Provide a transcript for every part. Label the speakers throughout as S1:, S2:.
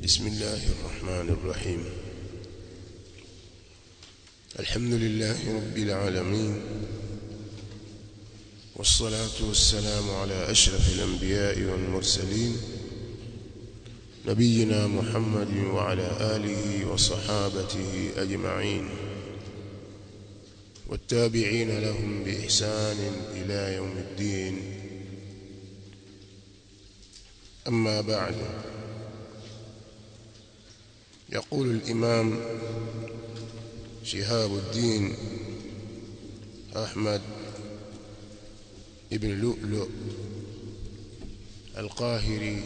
S1: بسم الله الرحمن الرحيم الحمد لله رب العالمين والصلاة والسلام على أشرف الأنبياء والمرسلين نبينا محمد وعلى آله وصحابته أجمعين والتابعين لهم بإحسان إلى يوم الدين أما بعد يقول الإمام شهاب الدين أحمد ابن لؤلؤ القاهري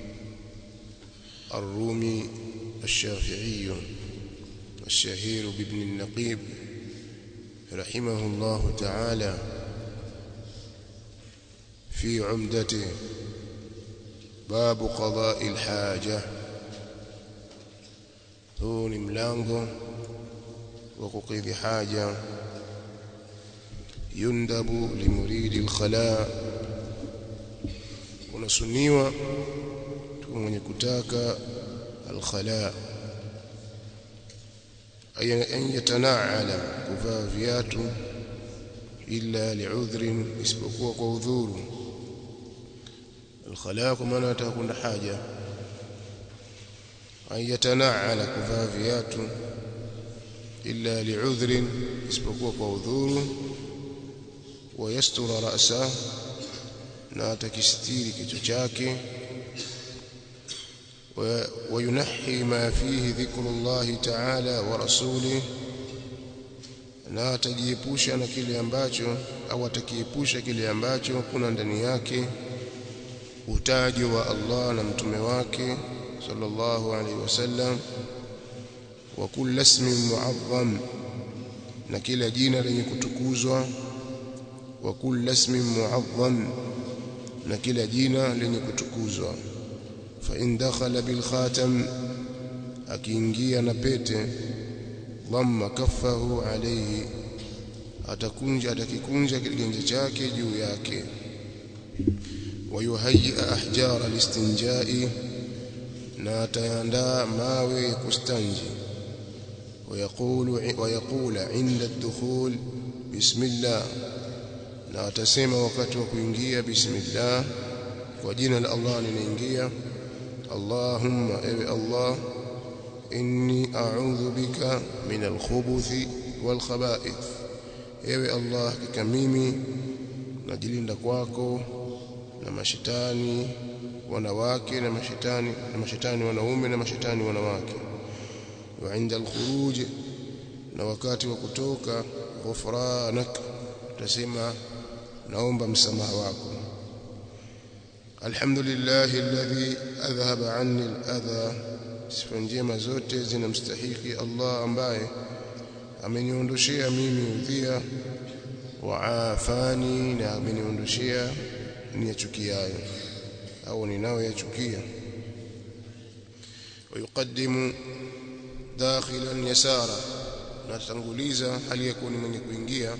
S1: الرومي الشافعي الشهير بابن النقيب رحمه الله تعالى في عمدته باب قضاء الحاجة huu ni mlango wa kukidhi haja yundabu limuridi alkhala unasuniwa tu mwenye kutaka alkhala an yatanaala kuvaa viatu illa liudhrin isipokuwa kwa udhuru alkhala kwa maana ataka kwenda haja an yatanaala kuvaa viatu illa liudhrin isipokuwa kwa udhuru wa yastura ra'sa na atakistiri kichwa chake وينحي ما فيه ذكر الله تعالى ورسوله na atajiepusha na kile ambacho au atakiepusha kile ambacho kuna ndani yake utajo wa Allah na mtume wake sallallahu alaihi wasallam wa kullu ismin mu'azzam na kila jina lenye kutukuzwa wa kullu ismin mu'azzam na kila jina lenye kutukuzwa fa in dakhala bil khatam akiingia na pete dhamma kaffahu alayhi atakunja atakikunja kiganja chake juu yake wayuhayyi ahjar alistinjai na ataandaa mawe ya kustanji ويقول ويقول عند الدخول بسم الله na atasema wakati wa kuingia bismillah kwa jina la Allah ninaingia Allahumma ewe Allah inni a'udhu bika min al-khubuthi wal khaba'ith ewe Allah hakika mimi najilinda kwako na mashetani wanawake na mashetani na mashetani wanaume na mashetani wanawake wa inda al-khuruj na wakati wa kutoka ghufranak tasema naomba msamaha wako alhamdulillah alladhi adhhaba anni al-adha sifa njema zote zinamstahiki Allah ambaye ameniondoshea mimi udhia wa afani na ameniondoshea niyachukiayo au ninayoyachukia ويقدم داخلا يسارا natanguliza hali yakuwa ni mwenye kuingia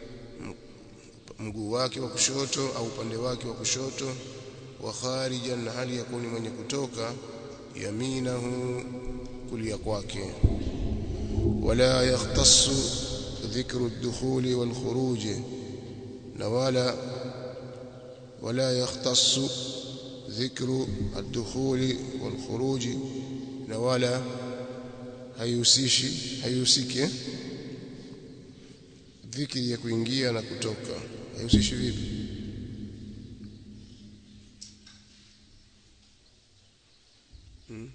S1: mguu wake wa kushoto au upande wake wa kushoto wa kharijan na hali yakuwa ni mwenye kutoka yaminahu kulia kwake wala yahtassu dhikru ad-dukhuli wal khuruj na wala wala yahtassu dhikru ad-dukhuli wal khuruj na wala hayusishi hayusiki dhikri ya kuingia na kutoka hayusishi vipi hmm?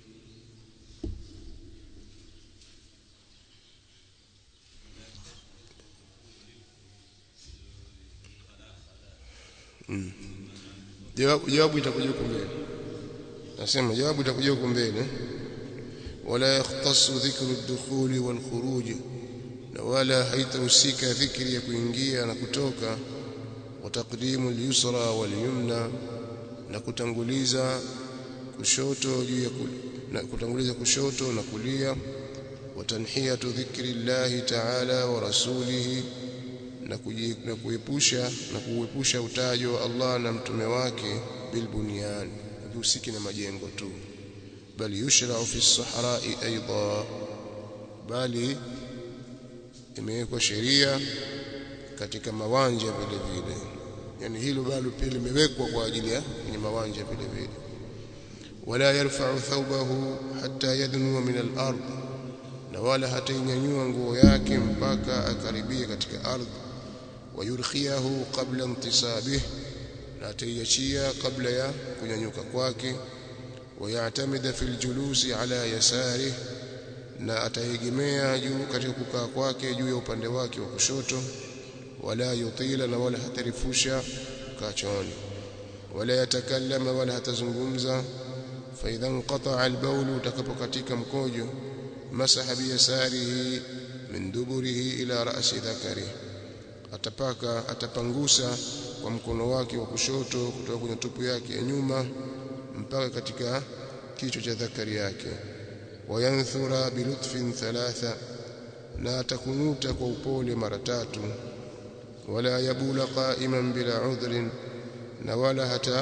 S1: hmm. jawabu jawabu itakuja huko mbele nasema jawabu itakuja huko mbele ولا يختص ذكر الدخول والخروج ولا haitahusika dhikri ya kuingia na kutoka wataqdimu al-yusra wal-yumna na kutanguliza kushoto juu ya na kutanguliza kushoto na kulia watanhiyatu dhikri Allah ta'ala wa rasulihi na kuepusha na kuepusha utajo wa Allah na mtume wake bilbunyan husiki na majengo tu bal yushra'u fi as-sahra'i aidan bali imewekwa sheria katika mawanja vile vile yani hilo bado pia limewekwa kwa ajili ya kwenye mawanja vile vile wala yarfa'u thawbahu hatta yadnu min al-ard na wala hatainyanyua nguo yake mpaka akaribie katika ardhi wayurkhiyahu qabla intisabih na ataiachia kabla ya kunyanyuka kwake wayatamida fil julusi ala yasarih na ataegemea juu katika kukaa kwake juu ya upande wake wa kushoto wala yutila na wala hatarifusha kukaa chooni wala yatakallama wala hatazungumza fa idha inqata'a al-bawl utakapokatika mkojo masaha biyasarihi min duburihi ila ra'si dhakarihi atapaka atapangusa kwa mkono wake wa kushoto kutoka kwenye tupu yake ya nyuma mpaka katika kichwa cha dhakari yake wayanthura bilutfin thalatha na atakunuta kwa upole mara tatu wala yabula qa'iman bila udhrin na wala hata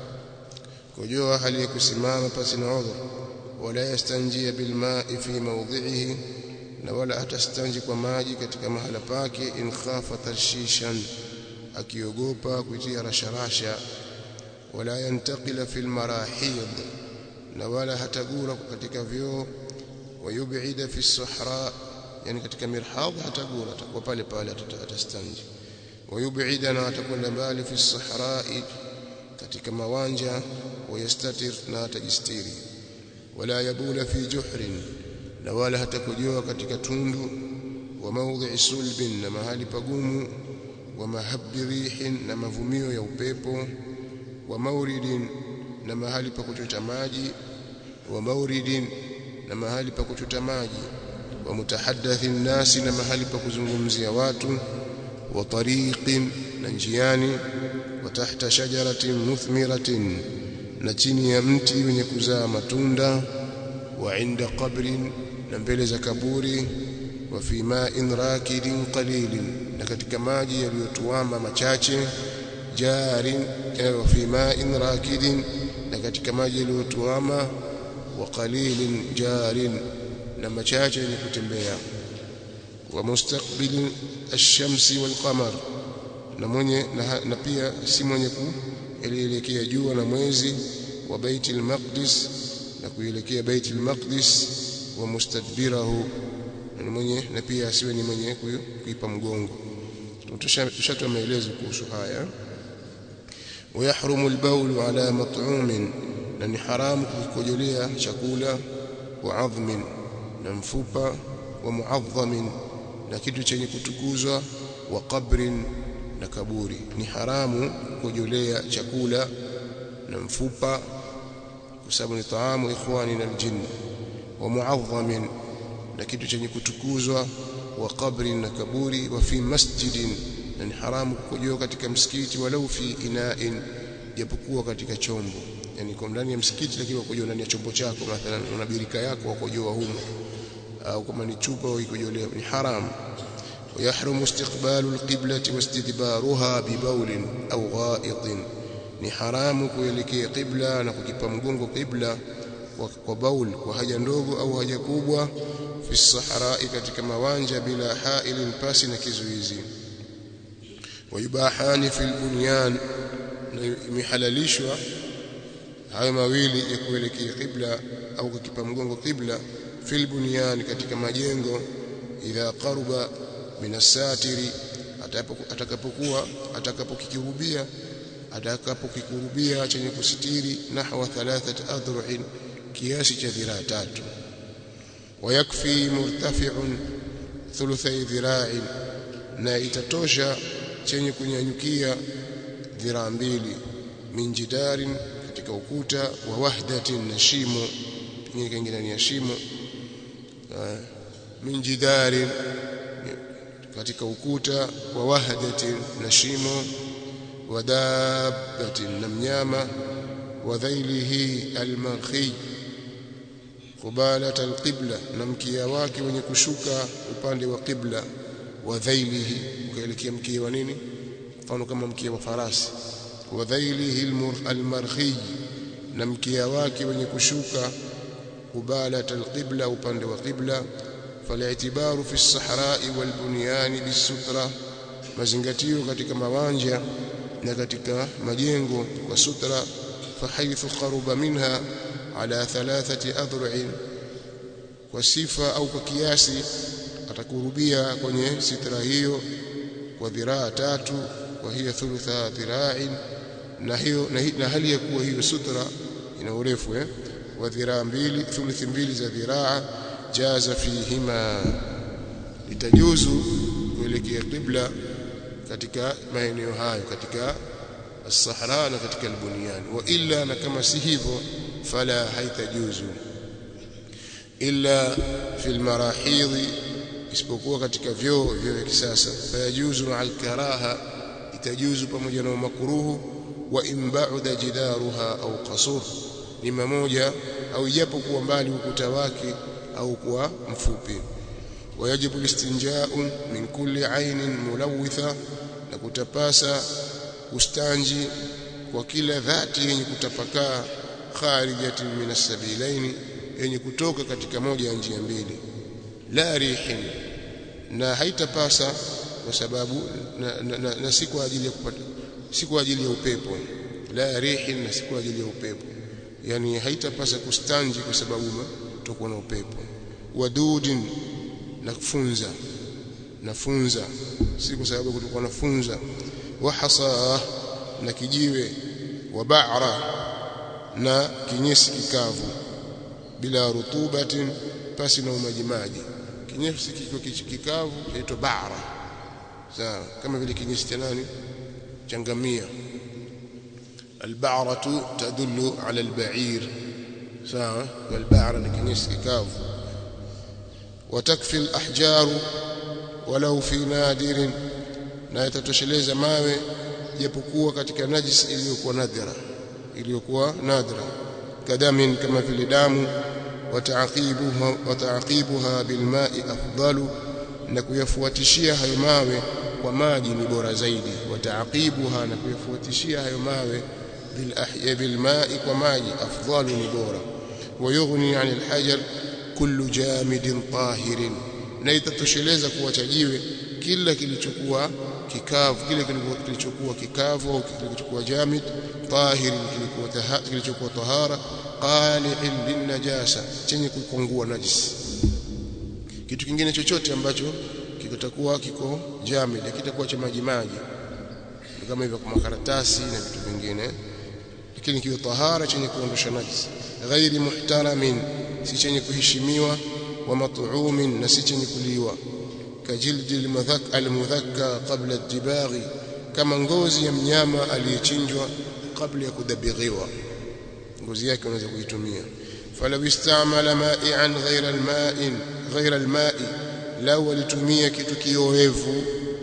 S1: kujoa hali ya kusimama pasi na udhur wala yastanjia bilma'i fi mawdhi'ihi na wala hatastanji kwa maji katika mahala pake in khafa tarshishan akiogopa kuitia rasharasha wala yantaqila fil marahid na wala hatagura katika vyoo wayubida fi sahra yani katika mirhadh hatagura atakuwa pale pale atastanji wayubida na atakwenda mbali fi sahra katika mawanja wayastatir na atajistiri wala yabula fi juhrin na wala hatakujoa katika tundu wa mawdhi sulbin na mahali pagumu wa mahabbi rihin na mavumio ya upepo wa mauridin na mahali pa kuchota maji wa mauridin na mahali pa kuchota maji wa mutahaddathi nasi na mahali pa kuzungumzia watu wa tariqin na njiani wa tahta shajaratin muthmiratin na chini ya mti wenye kuzaa matunda wa inda qabrin na mbele za kaburi wa fi ma'in rakidin qalilin na katika maji yaliyotuama machache jarin wa fi ma'in rakidin na katika maji yaliyotuama wa qalilin jarin na machache yenye kutembea wa mustaqbil ash-shamsi wal qamar na mwenye na, na pia si mwenye kuelekea jua na mwezi wa baitul maqdis na kuelekea baitul maqdis wa mustadbirahu na mwenye na pia asiwe ni mwenye kuipa mgongo tushatoa maelezo kuhusu haya ويحرم البول على مطعوم na ni haramu kukojolea chakula wa adhmin na mfupa wa muadhamin na kitu chenye kutukuzwa wa qabrin na kaburi ni haramu kukojolea chakula na mfupa kwa sababu ni taamu ikhwani na aljinn wa muadhamin na kitu chenye kutukuzwa wa qabrin na kaburi wa fi masjidin na ni haramu kukojoa katika msikiti walau fi ina'in japokuwa katika chombo yani kwa ndani ya msikiti lakini ukojoa ndani ya chombo chako mathalan una birika yako ukojoa humo au kama ni chupa uikojolea ni haramu ويحرم استقبال القبلة واستدبارها ببول أو غائط ni haramu kuelekea qibla na kukipa mgongo qibla kwa baul kwa haja ndogo au haja kubwa fi sahrai katika mawanja bila hailin pasi na kizuizi wayubahani fil bunyan na imehalalishwa hayo mawili ya kuelekea qibla au kukipa mgongo qibla fil bunyan katika majengo idha qaruba min asatiri atakapokuwa atakapokikurubia atakapokikurubia chenye kusitiri nahwa thalathat adru'in kiasi cha dhiraa tatu wayakfi murtafi'un thuluthay dhira'in na itatosha chenye kunyanyukia dhiraa mbili min jidarin katika ukuta wa wahdatin na shimo pengine kingine ni shimo min jidarin katika ukuta wa wahdatin na shimo wa dabbatin na mnyama wa dhailihi almarhi qubalat alqibla na mkia wake wenye kushuka upande wa qibla wa dhailihi ukaelekea mkia wa nini mfano kama mkia wa farasi wa dhailihi almarhi na mkia wake wenye kushuka قبالة القبلة وبند وقبلة فالاعتبار في الصحراء والبنيان بالسترة mazingatio katika mawanja na katika majengo kwa sutra fahaithu qaruba minha ala thalathati adhru'in kwa sifa au kwa kiasi atakurubia kwenye sitra hiyo kwa dhiraa tatu wa hiya thulutha dhira'in na hiyo na, na hali ya kuwa hiyo sutra ina urefu eh wa dhiraa mbili thuluthi mbili za dhiraa jaza fihima litajuzu kuelekea qibla katika maeneo hayo katika as-sahara na katika al-bunyan wa illa na kama si hivyo fala haitajuzu illa fi al-marahidh isipokuwa katika vyoo vyoo vya kisasa fayajuzu al-karaha itajuzu pamoja na makruhu wa imba'da jidaruha au qasur ni mamoja au ijapo kuwa mbali ukuta wake au kuwa mfupi ويجب الاستنجاء من كل عين ملوثة na kutapasa kustanji kwa kila dhati yenye kutapakaa kharijatin min as-sabilaini yenye kutoka katika moja ya njia mbili la rihin na haitapasa kwa sababu na, na, na, na si kwa ajili ya kupata si kwa ajili ya upepo la rihin na si kwa ajili ya upepo yani haitapasa kustanji kwa sababu tutakuwa na upepo wadudin na kufunza nafunza si kwa sababu kutakuwa nafunza wa hasa na kijiwe wa ba'ra na kinyesi kikavu bila rutubatin pasi na umajimaji kinyesi kiko kikavu chaitwa ba'ra sawa kama vile kinyesi cha nani changamia البعرة تدل على البعير sawa والبعرة ni kinyesi kikavu وتكفي الأحجار ولو في نادر na yatatosheleza mawe japokuwa katika najis iliyokuwa nadhira iliyokuwa nadra kadamin kama vile damu wataaqibuha wataaqibuha bilma'i afdalu na kuyafuatishia hayo mawe kwa maji ni bora zaidi wataaqibuha na kuyafuatishia hayo mawe bil ahya bilma'i kwa maji afdalu ni bora wayughni 'anil hajar kullu jamidin tahirin na itatosheleza kuwachajiwe kila kilichokuwa kikavu kile kilichokuwa kikavu au kilichokuwa jamid tahirin kilikuwa kilichokuwa tahara qali'in linnajasa chenye kukungua najis kitu kingine chochote ambacho kitakuwa kiko jamid kitakuwa cha maji maji kama hivyo kwa makaratasi na vitu vingine lakini kiwe tahara chenye kuondosha najis ghairi muhtaramin si chenye kuheshimiwa wa mat'umin na si chenye kuliwa kajildi almudhakka qabla ad-dibaghi kama ngozi ya mnyama aliyechinjwa kabla ya kudabighiwa ngozi yake unaweza kuitumia falau istamala ma'ian ghayra al-ma'in ghayra al-ma'i law alitumia kitu kioevu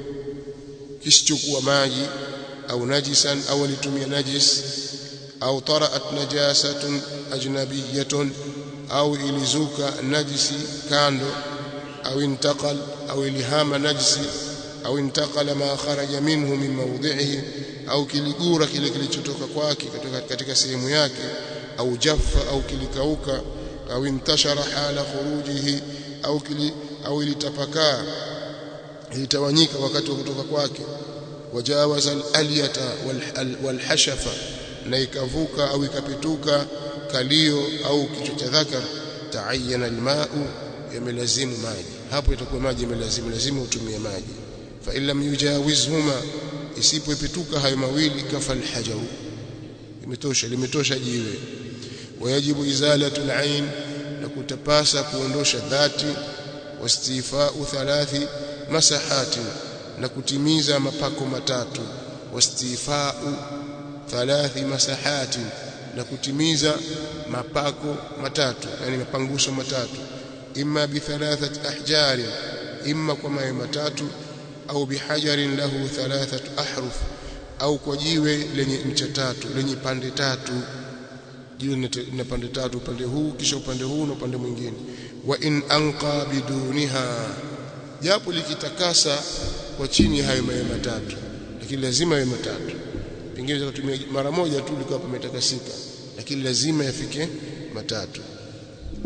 S1: kisichokuwa maji au najisan au alitumia najis au taraat najasatun ajnabiyatun au ilizuka najisi kando au intaqal au ilihama najisi au intaqala ma kharaja minhu min mawdhihi au kiligura kile kilichotoka kwake katika, katika sehemu yake au jaffa au kilikauka au intashara hala khurujihi au kili, au ilitapakaa ilitawanyika wakati wa kutoka kwake wajawaza al-alyata wal-hashafa na ikavuka au ikapituka kalio au kichwa cha dhakar taayana almau yamelazimu maji hapo itakuwa maji yamelazimu lazima utumie maji fa illam yujawizhuma isipoipituka hayo mawili kafa alhajaru imetosha limetosha jiwe wayajibu izalatu alain na kutapasa kuondosha dhati wastifau thalathi masahati na kutimiza mapako matatu wastifau thalathi masahati na kutimiza mapako matatu yani mapangusho matatu imma bi thalathati ahjari imma kwa mawe matatu au bihajarin lahu thalathatu ahruf au kwa jiwe lenye ncha tatu lenye pande tatu jiwe lina pande tatu upande huu kisha upande huu na upande mwingine wa in anqa biduniha japo likitakasa kwa chini hayo mawe matatu lakini lazima yawe matatu pengine zitatumia mara moja tu likawa pametakasika lakini lazima yafike matatu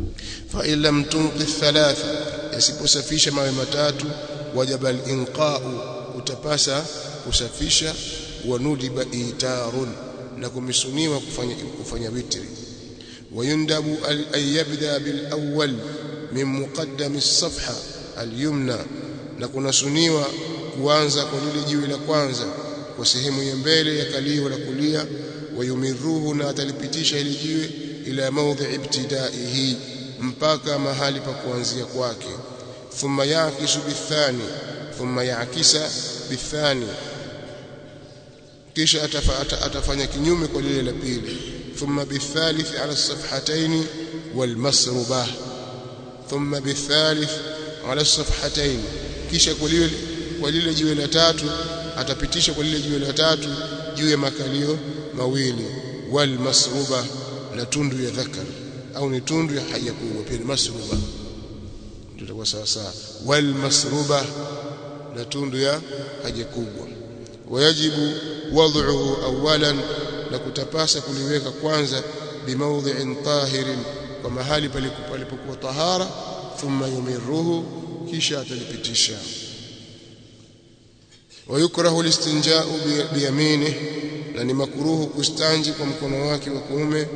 S1: fa in lam tunqi thalatha yasiposafisha mawe matatu wajaba al-inqa'u utapasa kusafisha wa nudiba itarun na kumisuniwa kufanya kufanya witri ويندب أن يبدأ بالأول من مقدم الصفحة اليمنى na kunasuniwa kuanza kwa lile jiwe la kwanza kwa sehemu ya mbele ya kalio la kulia wayumiruhu na atalipitisha ile jiwe ila mawdhi ibtidaihi mpaka mahali pa kuanzia kwake thumma yakisu bithani thumma yakisa bithani kisha atafanya kinyume kwa lile la pili thumma bithalith ala safhatayn walmasrubah thumma bithalith ala safhatayn kisha kwa lile kwa lile jiwe la tatu atapitisha kwa lile jiwe la tatu juu ya makalio mawili walmasruba na tundu ya dhakar au ni tundu ya haja kubwa pia ni masruba tutakuwa sawa sawa walmasruba na tundu ya haja kubwa wayajibu wad'uhu awalan na kutapasa kuliweka kwanza bimaudhi'in tahirin kwa mahali palipokuwa tahara thumma yumiruhu kisha atalipitisha ويكره الاستنجاء بيمينه na ni makruhu kustanji kwa mkono wake wa kuume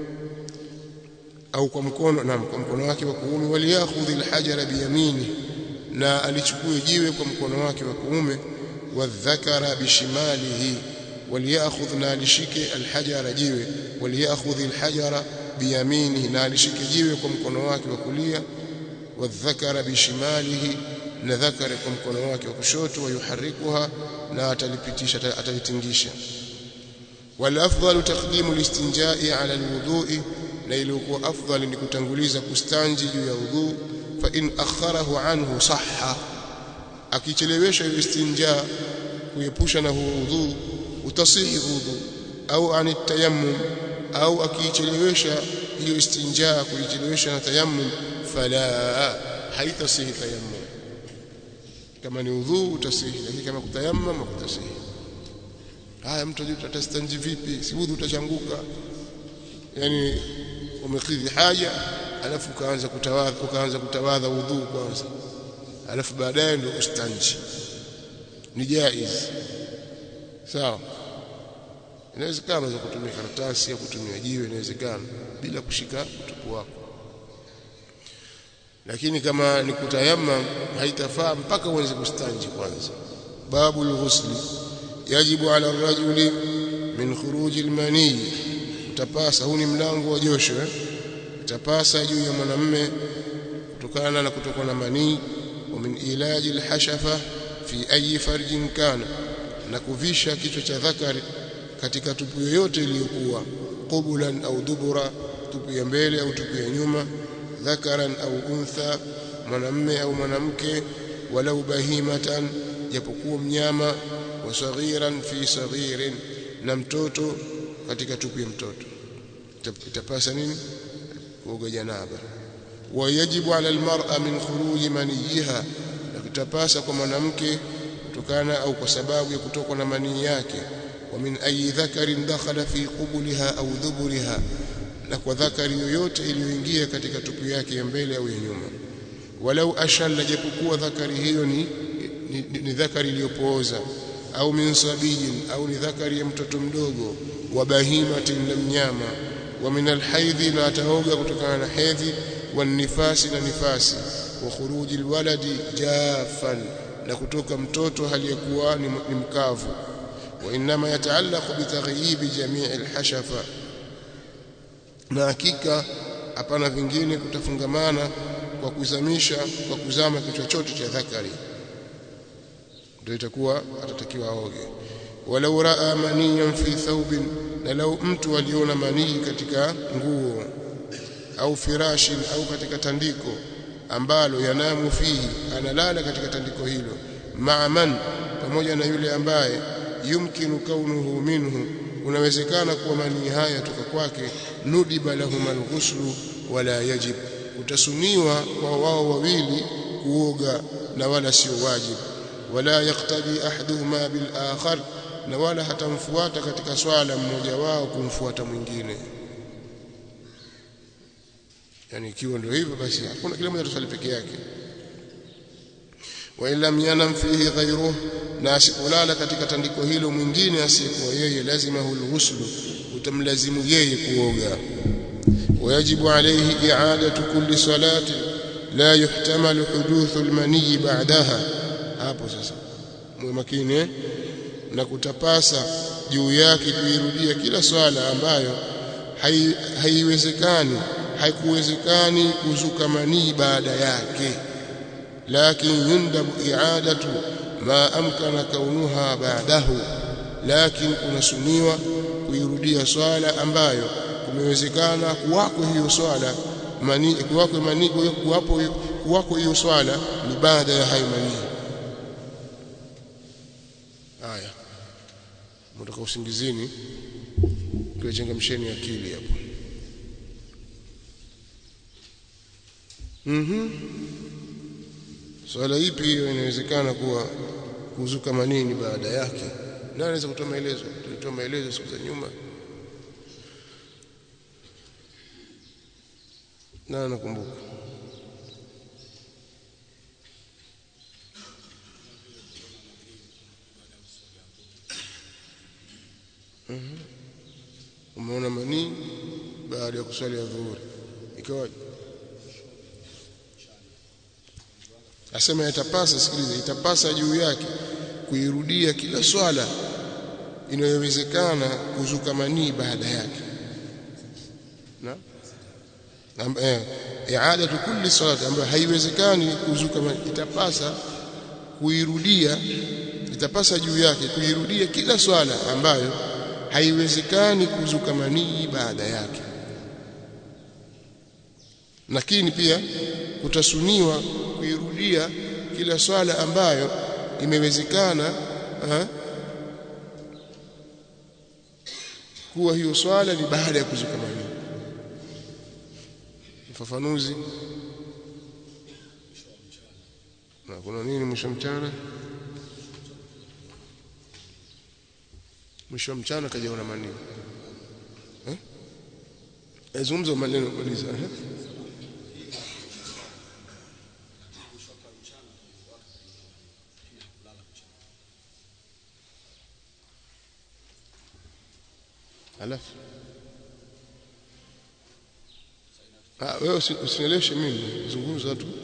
S1: au kwa mkono na kwa mkono wake wa kuume waliyakhudhi alhajara biyamini na alichukue jiwe kwa mkono wake wa kuume wadhakara bishimalihi waliyakhudh na alishike alhajara jiwe waliyakhudhi alhajara biyaminihi na alishike jiwe kwa mkono wake wa kulia wadhakara bishimalihi na dhakari kwa mkono wake wa kushoto wayuharikuha na atalipitisha atalitingisha wal afdalu taqdimu listinjai ala alwudhu'i na ilikuwa afdali ni kutanguliza kustanji juu ya udhu fa in akharahu anhu sahha akichelewesha istinja kuepusha na huo udhu utasihi udhu au ani tayammum au akichelewesha hiyo istinja kuichelewesha na tayammum fala haitasihi tayammum kama ni udhu utasihi lakini kama kutayammam kutasihi haya mtu ajui tutastanji vipi si udhu utachanguka yani umekidhi haja alafu ukaanza kutawadha ukaanza kutawadha udhu kwanza alafu baadaye ndio ustanji ni jaiz sawa inawezekana za kutumia karatasi au kutumia jiwe inawezekana bila kushika utupu wako lakini kama ni kutayamma haitafaa mpaka uanze kustanji kwanza babu al-ghusli yajibu ala ar-rajuli min khuruji al-mani utapasa huu ni mlango wa josho eh? utapasa juu ya mwanamume kutokana na kutoka na manii wa min ilaji al-hashafa fi ayi farjin kana na kuvisha kichwa cha dhakari katika tupu yoyote iliyokuwa qubulan au dubura tupu ya mbele au tupu ya nyuma dhakaran au untha mwanamme au mwanamke walau bahimatan japokuwa mnyama wa saghiran fi saghirin na mtoto katika tupu ya mtoto itapasa nini kuoga janaba wayajibu ala almar'a min khuruji maniyiha na kitapasa kwa mwanamke kutokana au kwa sababu ya kutokwa na manii yake wa min ayi dhakarin dakhala fi qubuliha au dhuburiha na kwa dhakari yoyote iliyoingia katika tupu yake ya mbele au ya nyuma walau ashalla japokuwa dhakari hiyo ni, ni, ni, ni dhakari iliyopooza au min sabijin au ni dhakari ya mtoto mdogo wa bahimatin la mnyama wa min alhaidhi na ataoga kutokana na hedhi wa nifasi na nifasi wa khuruji alwaladi jafan na kutoka mtoto aliyekuwa ni, ni mkavu wa inma yataallaqu bitaghibi jamii alhashafa na hakika hapana vingine kutafungamana kwa kuzamisha kwa kuzama kichwa chote cha dhakari ndio itakuwa atatakiwa aoge walau raa maniyan fi thawbin na lau mtu aliona manii katika nguo au firashin au katika tandiko ambalo yanamu fihi analala katika tandiko hilo ma'man pamoja na yule ambaye yumkinu kaunuhu minhu unawezekana kuwa manii haya toka kwake nudiba lahum alghuslu wala yajib utasuniwa kwa wao wawili kuoga na wala sio wajib wala yaktadi ahaduhuma bil akhar na wala hatamfuata katika swala mmoja wao kumfuata mwingine yani ikiwa ndio hivyo basi hakuna kila mmoja atasali peke yake wa lam yanam fihi ghayruhu na asipolala katika tandiko hilo mwingine asiyekuwa yeye lazima hulghuslu utamlazimu yeye kuoga ويجب عليه إعادة كل صلاة لا يحتمل حدوث المني بعدها hapo sasa mwe makini na kutapasa juu yake kuirudia kila swala ambayo haiwezekani haikuwezekani kuzuka manii baada yake lakin yundabu i'adatu ma amkana kaunuha ba'dahu lakin kunasuniwa kuirudia swala ambayo kumewezekana kuwako hiyo swala mani kuwako mani kuwapo kuwako hiyo swala ni baada ya hayo mani haya mtoka usingizini tuwechangamsheni akili hapo mhm swala ipi hiyo inawezekana kuwa kuzuka manini baada yake nani anaweza kutoa maelezo tulitoa maelezo siku za nyuma na nakumbuka Mhm. umeona manii baada ya kuswali ya dhuhuri ikawaje asema itapasa sikiliza itapasa juu yake kuirudia kila swala inayowezekana kuzuka manii baada yake na eh i'adatu kulli salati ambayo haiwezekani kuzuka manii itapasa kuirudia itapasa juu yake kuirudia kila swala ambayo haiwezekani kuzuka manii baada yake lakini pia kutasuniwa kuirudia kila swala ambayo imewezekana ha? kuwa hiyo swala ni baada ya kuzuka manii ufafanuzi na kuna nini mwisho mchana mwisho mchana kajaona maneno eh azungumza maneno maliza eh alafu ah wewe usinieleweshe mimi zungumza tu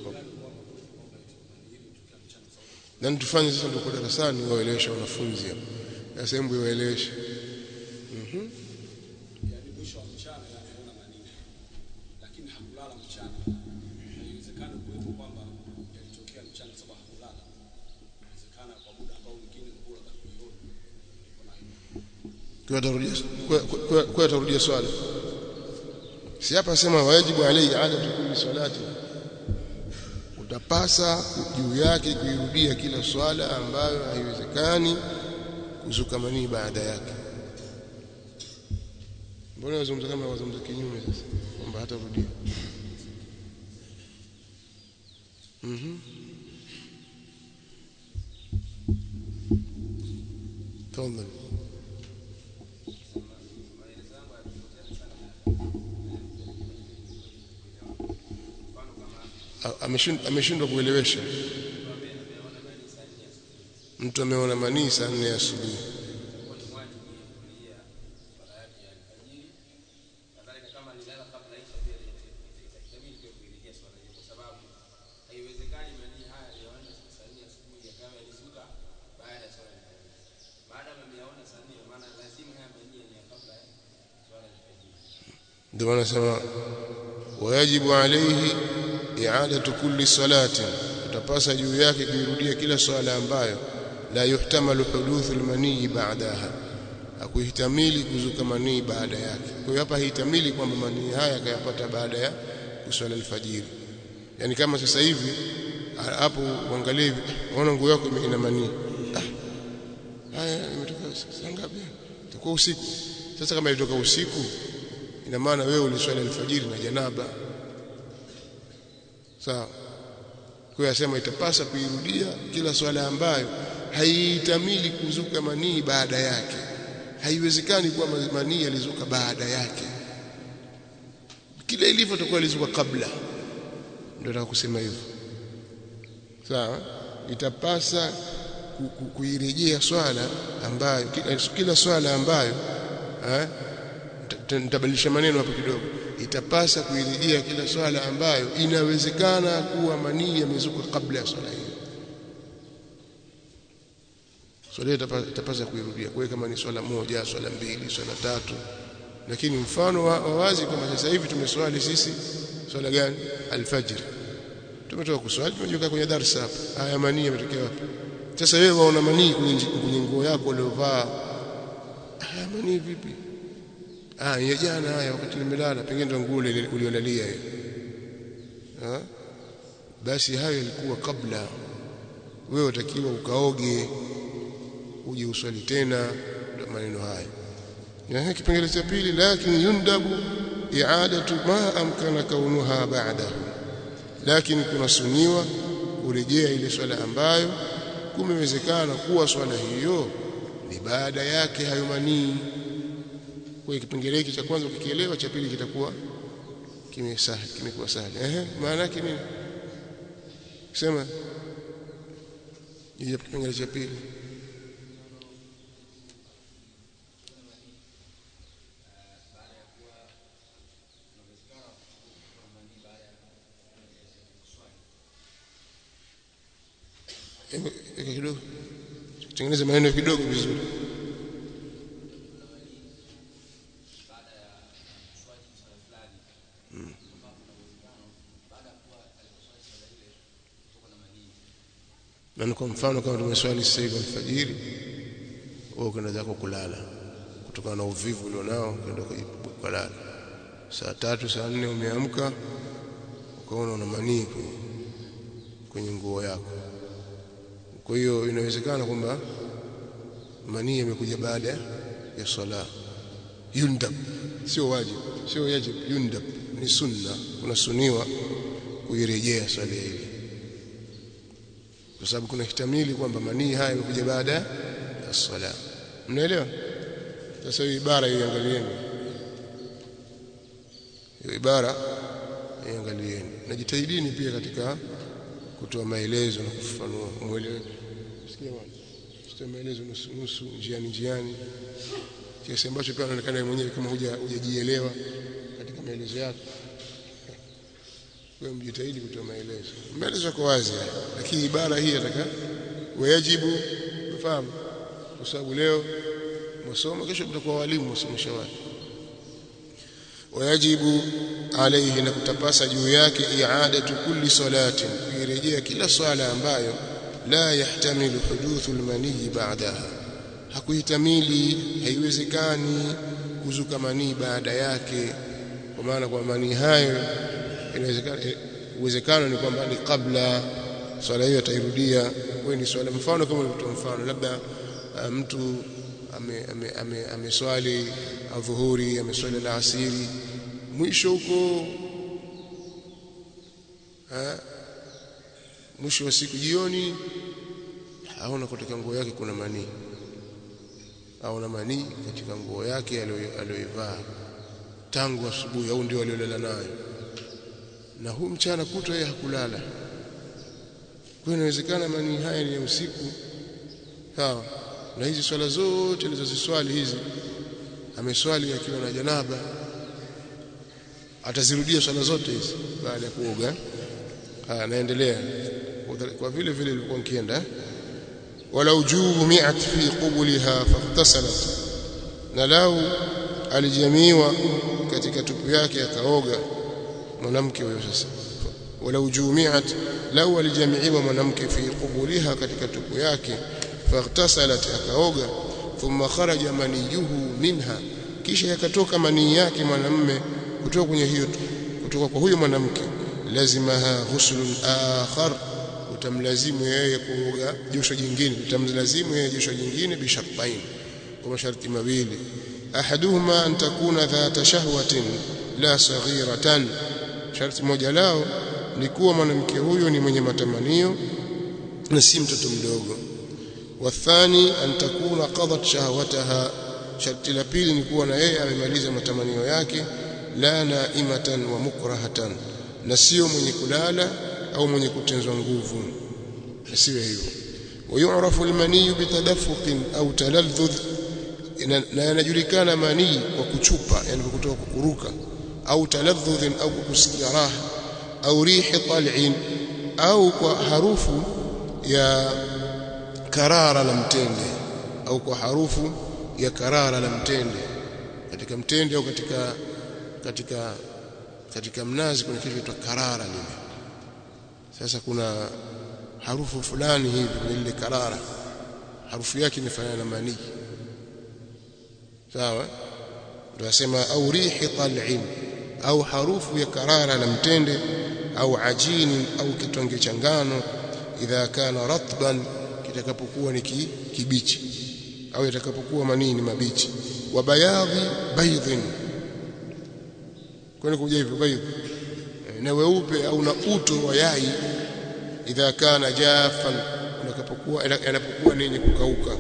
S1: na tufanye sasa ndio kwa darasani waeleweshe wanafunzi hapa na sehemu waeleweshe mhm
S2: yani mwisho wa mchana anaona manini lakini hakulala mchana inawezekana kuwepo kwamba yalitokea mchana sababu hakulala inawezekana kwa muda ambao mwingine nguo za kuiona
S1: kwa atarudia kwa kwa atarudia swala si hapa sema wajibu alayhi adatu kulli salati utapasa juu yake kuirudia kila swala ambayo haiwezekani kuzuka manii baada yake mbona wazungumza kama wazungumza kinyume sasa kwamba hatarudia mhm تفضل ameshindwa kuelewesha mtu ameona manii saa nne asubuhi ndio wanasema wajibu alayhi i'adatu kulli salatin utapasa juu yake kuirudia kila swala ambayo la yuhtamalu huduthu almanii ba'daha hakuhitamili kuzuka manii baada yake kwa hiyo hapa hitamili kwamba manii haya akayapata baada ya kuswala alfajiri yani kama sasa hivi hapo uangalie hivi unaona nguo yako ina manii ah haya imetoka saa ngapi itakuwa usiku sasa kama ilitoka usiku ina maana wewe uliswali alfajiri na janaba sawa kwa hiyo asema itapasa kuirudia kila swala ambayo haitamili kuzuka manii baada yake haiwezekani kuwa manii yalizuka baada yake kila ilivyo itakuwa ilizuka kabla ndio nataka kusema hivyo sawa itapasa kuirejea swala ambayo kila swala ambayo eh nitabadilisha maneno hapo kidogo itapasa kuirejea kila swala ambayo inawezekana kuwa manii yamezuka kabla ya swala hiyo swala itapasa kuirudia kwa kama ni swala moja swala mbili swala tatu lakini mfano wa wazi kama sasa hivi tumeswali sisi swala gani alfajr tumetoka kuswali tumejiweka kwenye darasa hapa haya manii yametokea wapi sasa wewe waona manii kwenye nguo yako uliovaa haya manii vipi ah ya jana haya wakati nimelala pengine ndo nguo uliolalia hiyo ah basi hayo yalikuwa kabla wewe utakiwa ukaoge uje uswali tena maneno haya na kipengele cha pili lakini yundabu i'adatu ma amkana kaunuha ba'dahu lakini kunasuniwa kurejea ile swala ambayo kumewezekana kuwa swala hiyo ni baada yake hayo manii kwa kipengele hiki cha kwanza ukikielewa cha pili kitakuwa kimesahili kimekuwa sahili ehe maana yake nini sema ile kipengele cha pili eka kidogo tengeneza maneno kidogo vizuri na kwa mfano kama tumeswali sasa hivi alfajiri wewe ukaenda zako kulala kutokana na uvivu ulionao ukaenda kulala saa tatu saa nne umeamka ukaona una manii kwenye, kwenye nguo yako kwa hiyo inawezekana kwamba manii yamekuja baada ya swala yundab sio wajib sio yajib yundab ni sunna unasuniwa kuirejea swala ile kwa sababu kuna hitamili kwamba manii haya yamekuja baada ya swala mnaelewa sasa hiyo ibara iangalieni hiyo ibara iangalieni najitahidini pia katika kutoa maelezo na kufafanua muelewe sikia bwana sitoe maelezo nusu nusu njiani njiani kiasi ambacho pia unaonekana mwenyewe kama hujajielewa katika maelezo yako wewe mjitahidi kutoa maelezo maelezo yako wazi lakini ibara hii nataka wajibu ufahamu kwa sababu leo masomo kesho mtakuwa walimu wasomesha watu wajibu alayhi na kutapasa juu yake i'adatu kulli salatin kuirejea kila swala ambayo la yahtamilu huduthu almani ba'daha hakuhitamili haiwezekani kuzuka manii baada yake kwa maana kwa manii hayo inawezekana uwezekano ni kwamba ni kabla swala hiyo atairudia wewe ni swala mfano kama ulivyotoa mfano labda uh, mtu ameswali ame, ame, ame adhuhuri ameswali alasiri mwisho huko mwisho wa siku jioni aona katika nguo yake kuna manii aona manii katika nguo yake aliyoivaa tangu asubuhi au ndio aliolala nayo na huu mchana kutwa yeye hakulala kwa inawezekana manii haya ni ya usiku sawa na hizi swala zote alizoziswali hizi ameswali akiwa na janaba atazirudia swala zote hizi baada ya kuoga haya naendelea kwa vile vile ilikuwa nikienda wala ujubu mi'at fi qubulha faqtasalat na lau alijamiwa katika tupu yake akaoga mwanamke huyo sasa wala ujumiat lau alijamiiwa mwanamke fi qubulha katika tupu yake faqtasalat akaoga thumma kharaja maniyuhu minha kisha yakatoka manii yake mwanamme kutoka kwenye hiyo kutoka kwa huyo mwanamke lazimaha ghuslun akhar utamlazimu yeye kuoga josho jingine utamlazimu yeye josho jingine bishartain kwa masharti mawili ahaduhuma an takuna dhata shahwatin la saghiratan sharti moja lao ni kuwa mwanamke huyo ni mwenye matamanio na si mtoto mdogo wathani an takuna qadat shahwataha sharti la pili ni kuwa na yeye amemaliza matamanio yake la naimatan wa mukrahatan na sio mwenye kulala au mwenye kutenzwa nguvu asiwe hivyo ويعرف المني بتدفق أو تلذذ na yanajulikana manii kwa kuchupa yani kwa kutoka kuruka au taladhudh au kusikia raha au rihi tal'in au kwa harufu ya karara la mtende au kwa harufu ya karara la mtende katika mtende au katika katika katika mnazi kuna kitu kinaitwa karara lile sasa kuna harufu fulani hivi kwenye ile karara harufu yake imefanana na manii sawa ndio nasema au rihi tal'in au harufu ya karara la mtende au ajini au kitonge cha ngano idha kana ratban kitakapokuwa ni kibichi au itakapokuwa manini mabichi wa bayadhi baydhin kwani kuja hivyo baydhi na weupe au na uto wa yai idha kana jafan unakapokuwa yanapokuwa ni yenye kukauka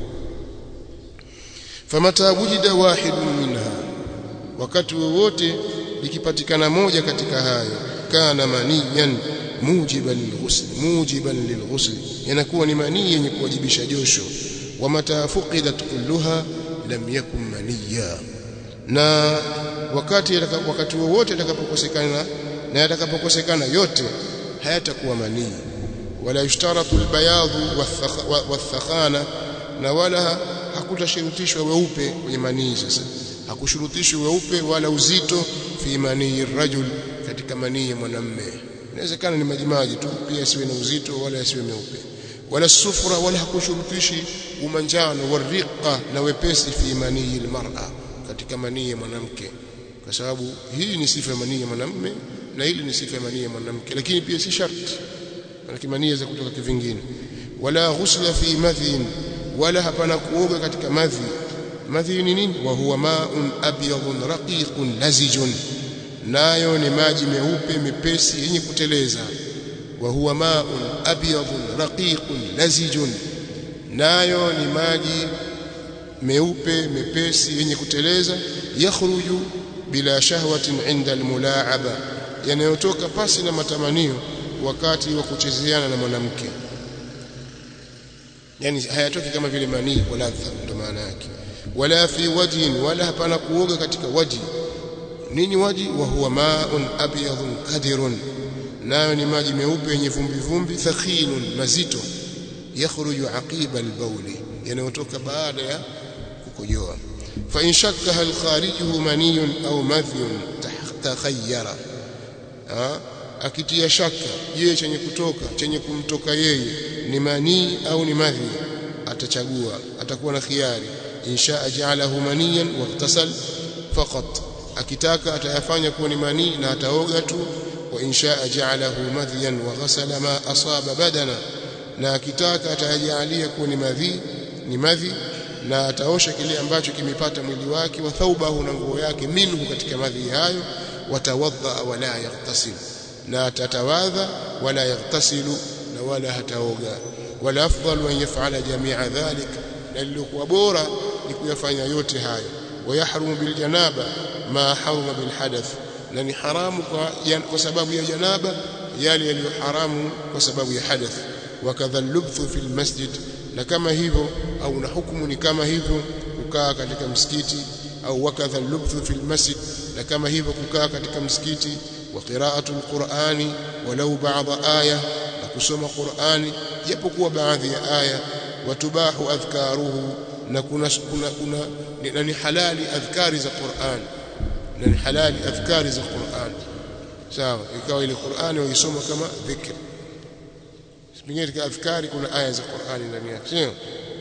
S1: famata wujida wahidun minha wakati wowote likipatikana moja katika hayo kana maniyan mujiban lilghusl mujiban lilghusl yanakuwa ni manii yenye kuwajibisha josho wa mata fuqidat kulluha lam yakun maniya na wakati wakati wowote yatakapokosekana na yatakapokosekana yote hayatakuwa manii wala yushtaratu albayadhu wathakhana na wala hakutashurutishwa weupe kwenye manii sasa hakushurutishwa weupe wala uzito fi manii rajul katika manii ya mwanamume inawezekana ni majimaji tu pia siwe na uzito wala siwe meupe wala sufra wala hakushurutishi umanjano wariqa na wepesi fi manii almar'a katika manii ya mwanamke kwa sababu hii ni sifa ya manii ya mwanamume na hili ni sifa ya manii ya mwanamke lakini pia si sharti maana manii za kutoka kivingine wala ghusla fi madhin wala hapana kuoga katika madhi madhi ni nini wa huwa ma'un abyadun raqiqun lazijun nayo ni maji meupe mepesi yenye kuteleza wa huwa ma'un abyadun raqiqun lazijun nayo ni maji meupe mepesi yenye kuteleza yakhruju bila shahwatin inda almulaaba yanayotoka pasi na matamanio wakati wa kuchezeana na mwanamke yani hayatoki kama vile manii kwa ladha ndo maana yake wala fi wajhin wala hapana kuoga katika waji nini waji wa huwa ma'un abyadun kadirun nayo ni maji meupe yenye vumbi vumbi thakhinun mazito yakhruju aqiba albawli yanayotoka baada ya kukojoa fa in shakka hal kharijuhu maniyun au madhyun takhayyara akitia shaka je chenye kutoka chenye kumtoka yeye ni manii au ni madhi atachagua atakuwa na khiari insha ja'alahu maniyan waqtasal faqat akitaka atayafanya kuwa ni manii na ataoga tu wa insha ja'alahu madhiyan wa ghasala ma asaba badana na akitaka atajalia kuwa ni madhi ni madhi na ataosha kile ambacho kimepata mwili wake wa thaubahu na nguo yake minhu katika madhi hayo watawadha wala yaghtasil na atatawadha wala yaghtasilu na wala hataoga wala afdalu an yaf'ala jami'a dhalik na lilikuwa bora ni kuyafanya yote hayo wayahrumu bil janaba ma haruma bil hadath na ni haramu kwa, kwa sababu ya janaba yale yaliyo haramu kwa sababu ya hadath wakadha lubthu fil masjid na kama hivyo au na hukumu ni kama hivyo kukaa katika msikiti au wakadha lubthu fil masjid na kama hivyo kukaa katika msikiti wa qira'atu alqur'ani walau ba'dha aya na kusoma qur'ani japokuwa baadhi ya aya watubahu adhkaruhu na kuna kuna, kuna na ni halali adhkari za qur'an na ni halali adhkari za qur'an sawa ikawa ile qur'ani waisoma kama dhikr pengine katika adhkari kuna aya za qur'ani ndani yake sio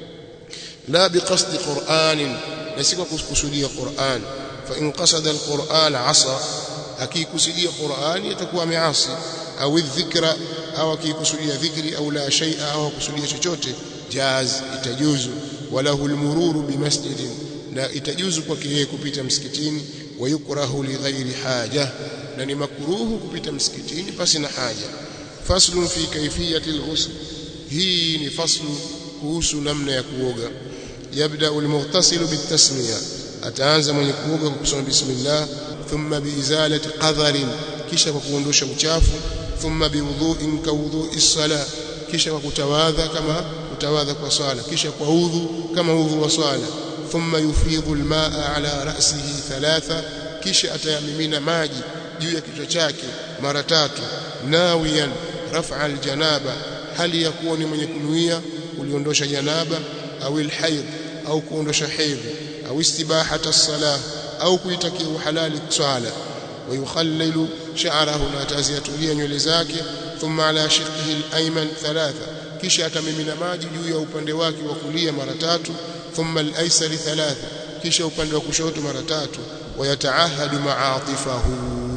S1: la biqasdi qur'anin na si kwa kukusudia qur'an fa in qasada alquran asa akikusudia qur'ani atakuwa ameasi au dhikra au akikusudia dhikri au la shay'a au kusudia chochote jaz itajuzu walahu almururu bimasjidin na itajuzu kwake yeye kupita msikitini wayukrahu lighairi haja na ni makruhu kupita msikitini pasi na haja faslun fi kayfiyati alghusl hii ni faslu kuhusu namna ya kuoga yabda almughtasilu bitasmiya ataanza mwenye kuoga kwa kusema bismillah thumma biizalati qadharin kisha kwa kuondosha uchafu thumma biwudhu'in ka wudhu'i sala kisha kwa kutawadha kama kutawadha kwa swala kisha kwa udhu kama udhu wa swala thumma yufidhu almaa ala ra'sihi thalatha kisha atayamimina maji juu ya kichwa chake mara tatu nawiyan raf'a aljanaba hali ya kuwa ni mwenye kunuia kuliondosha janaba au alhayd au kuondosha hedhi au istibahata as-salah au kuitakia uhalali swala ويخلل شعره na ataziatulia nywele zake thumma ala shiqqihi al-ayman thalatha kisha atamimina maji juu ya upande wake wa kulia mara tatu thumma al-aysari thalatha kisha upande wa kushoto mara tatu wayataahadu ma'atifahu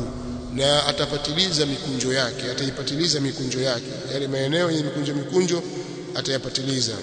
S1: na atapatiliza mikunjo yake ataipatiliza mikunjo yake yale maeneo yenye mikunjo mikunjo atayapatiliza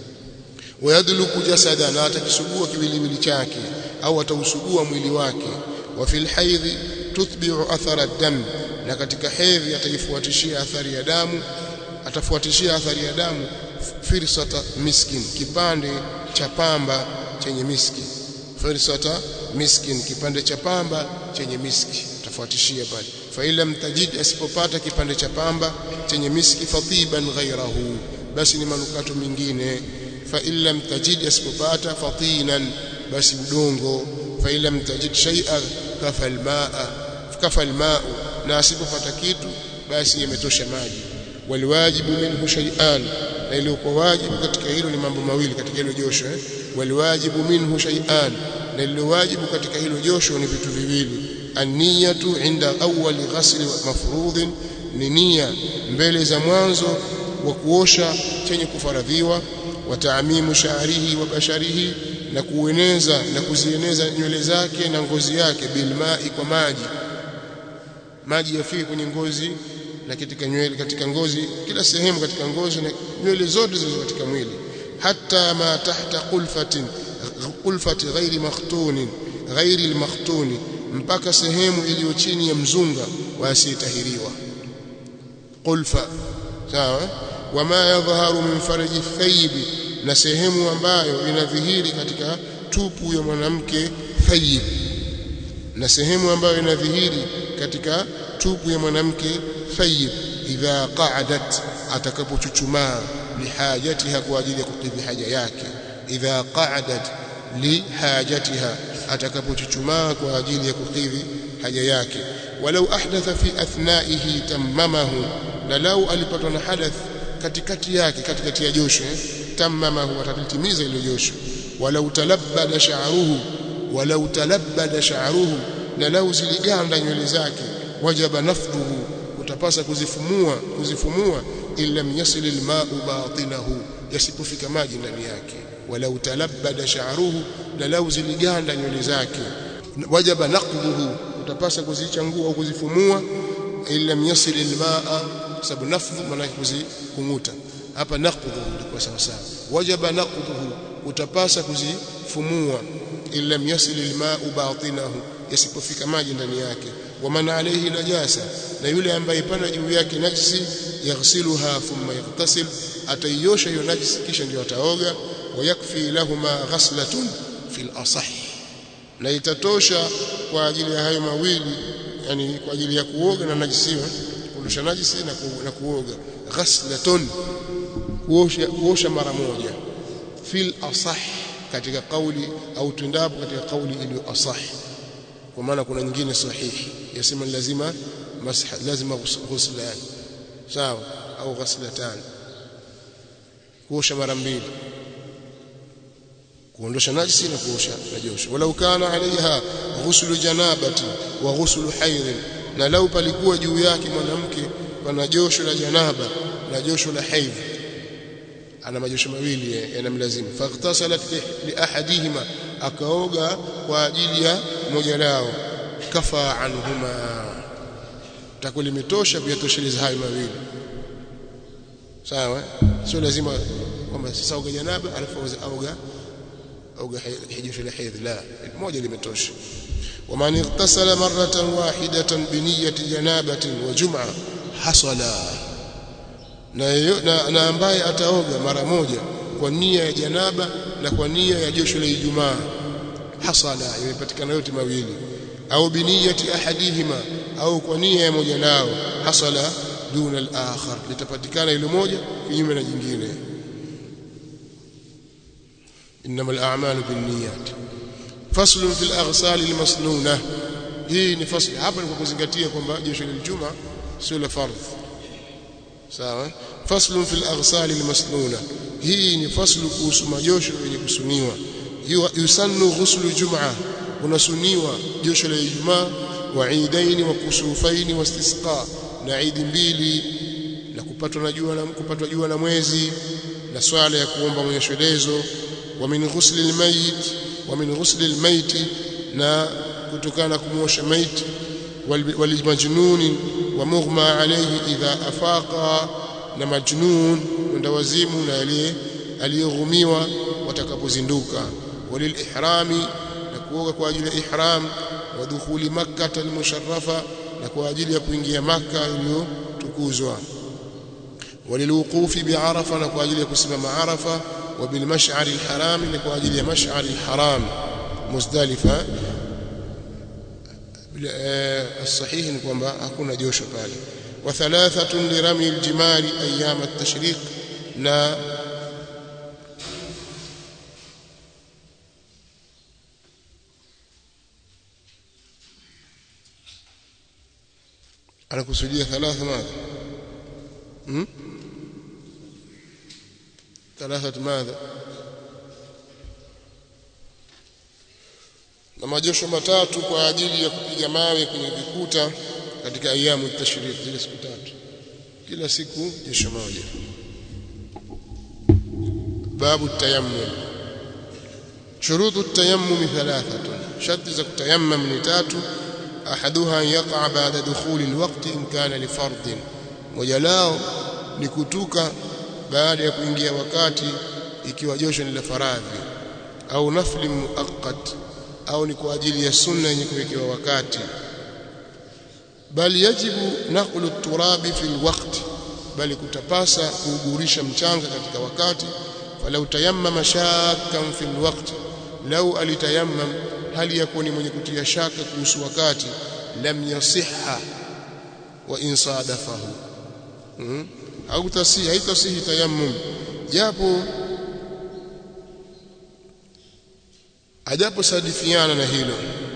S1: wayadluku jasada na atakisugua kiwiliwili chake au atausugua mwili wake wa fil haidhi tuthbi'u athara ad-dam na katika hedhi ataifuatishia athari ya damu atafuatishia athari ya damu firsata miskin kipande cha pamba chenye miski firsata miskin kipande cha pamba chenye miski atafuatishia pale fa ila mtajid asipopata kipande cha pamba chenye miski fatiban ghairahu basi ni manukato mengine fa illa mtajid asipopata fatinan basi udongo fa illa mtajid shay'an kafa almaa kafa almaa na asipopata kitu basi yametosha maji waliwajibu minhu shay'an na iliyokuwa wajibu katika hilo ni mambo mawili katika hilo josho eh? waliwajibu minhu shay'an na iliyowajibu katika hilo josho ni vitu viwili an-niyatu inda awwali ghasli mafrudhin ni nia mbele za mwanzo wa kuosha chenye kufaradhiwa wa taamimu sha'rihi wa basharihi na kueneza na kuzieneza nywele zake na ngozi yake bilmai kwa maji maji yafike kwenye ngozi na katika nywele katika ngozi kila sehemu katika ngozi na nywele zote zilizo katika mwili hata ma tahta qulfatin qulfati ghairi makhtunin ghairi almakhtuni mpaka sehemu iliyo chini ya mzunga wa asiyetahiriwa qulfa sawa wama yadhharu min farji thayyibi na sehemu ambayo inadhihiri katika tupu ya mwanamke thayyib na sehemu ambayo inadhihiri katika tupu ya mwanamke thayyib idha qa'adat atakapochuchumaa lihajatiha kwa ajili ya kukidhi haja yake idha qa'adat lihajatiha atakapochuchumaa kwa ajili ya kukidhi haja yake walau ahdatha fi athnaihi tamamahu na lau alipatwa na hadath katikati yake katikati ya josho tamamahu atalitimiza ile josho walau talabbada sha'ruhu walau talabbada sha'ruhu na lau ziliganda nywele zake wajaba nafduhu utapasa kuzifumua kuzifumua illa yasil alma'u batinahu yasipofika maji ndani yake walau talabbada sha'ruhu na lau ziliganda nywele zake wajaba naqduhu utapasa kuzichangua au kuzifumua illa yasil alma'a sababu nafdhu maana kuzikunguta hapa naqdhu ndiko sawa sawa wajaba naqdhuhu utapasa kuzifumua illa yasil alma'u batinahu yasipofika maji ndani yake waman alayhi najasa na yule ambaye pana juu yake najisi yaghsiluha thumma yaghtasil ataiosha hiyo najisi kisha ndio ataoga wayakfi lahuma ghaslatun fil asah na itatosha kwa ajili ya hayo mawili yani kwa ajili ya kuoga na najisiwa kuondosha najisi na, ku, na kuoga ghaslatun kuosha, kuosha mara moja fil asah katika kauli au tundapo katika kauli iliyo asah kwa maana kuna nyingine sahihi yasema lazima masah lazima ghuslan sawa au ghaslatan kuosha mara mbili kuondosha najisi na kuosha najosho walau kana alaiha ghuslu janabati wa ghuslu haidh na lau palikuwa juu yake mwanamke pana josho la janaba na josho la haidh ana majosho mawili yanamlazimu faghtasalat li ahadihima akaoga kwa ajili ya moja lao kafa anhuma takuwa limetosha kuyatosheleza hayo mawili sawa sio lazima kwamba sasa oga janaba alafu auga auga hijisho la haidh la moja limetosha ومن اغتسل مرة واحدة بنية جنابة وجمعة حصل na, na ambaye ataoga mara moja kwa nia ya janaba na kwa nia ya josho la Ijumaa hasala imepatikana yote mawili au biniyati ahadihima au kwa nia ya moja lao hasala duna al-akhar litapatikana ile moja kinyume na jingine انما الاعمال بالنيات فصل في الاغسال المسنونه hii ni fasli hapa ni kwa kuzingatia kwamba josho la juma sio la fardh sawa faslu fil aghsal al masnuna hii ni faslu kuhusu majosho yenye kusuniwa yusannu ghuslu jum'a unasuniwa josho la ijumaa wa idaini wa kusufaini wa istisqa na idi mbili na kupatwa na jua na kupatwa jua na mwezi na swala ya kuomba mwenyesherezo wa min ghusli al mayit wa min ghusli al mayit na kutokana na kumuosha maiti walimajnuni wa mughma alayhi idha afaqa na majnun mwenda wazimu na aliye aliyoghumiwa watakapozinduka walilihrami na kuoga kwa ajili ya ihram wa dukhuli makkah almusharrafa na kwa ajili ya kuingia makka iliyotukuzwa walilwuqufi bi'arafa na kwa ajili ya kusimama arafa wa bilmash'ari alharam na kwa ajili ya mash'ari alharam muzdalifa الصحيح ni kwamba hakuna josho pale wa thalathatun lirami aljimari ayyam at-tashriq na anakusudia thalatha madha hmm thalathat madha na majosho matatu kwa ajili ya kupiga mawe kwenye vikuta katika ayamu tashrik zile siku tatu kila siku josho moja babu tayammum shurutu tayammum thalathatun sharti za kutayammum ni tatu ahaduha yaqa baada dukhuli alwaqti in kana li fardin moja lao ni kutuka baada ya kuingia wakati ikiwa josho ni la faradhi au nafli muaqqat au ni kwa ajili ya sunna yenye kuwekewa wakati bali yajibu naqlu turabi fi alwaqt bali kutapasa kuugurisha mchanga katika wakati falau tayammama shakkan fi alwaqt lau alitayammam hali yakuwa ni mwenye kutia shaka kuhusu wakati lam yasihha wa in sadafahu hmm? au tasihi haitasihi tayammum japo ajapo sadifiana na hilo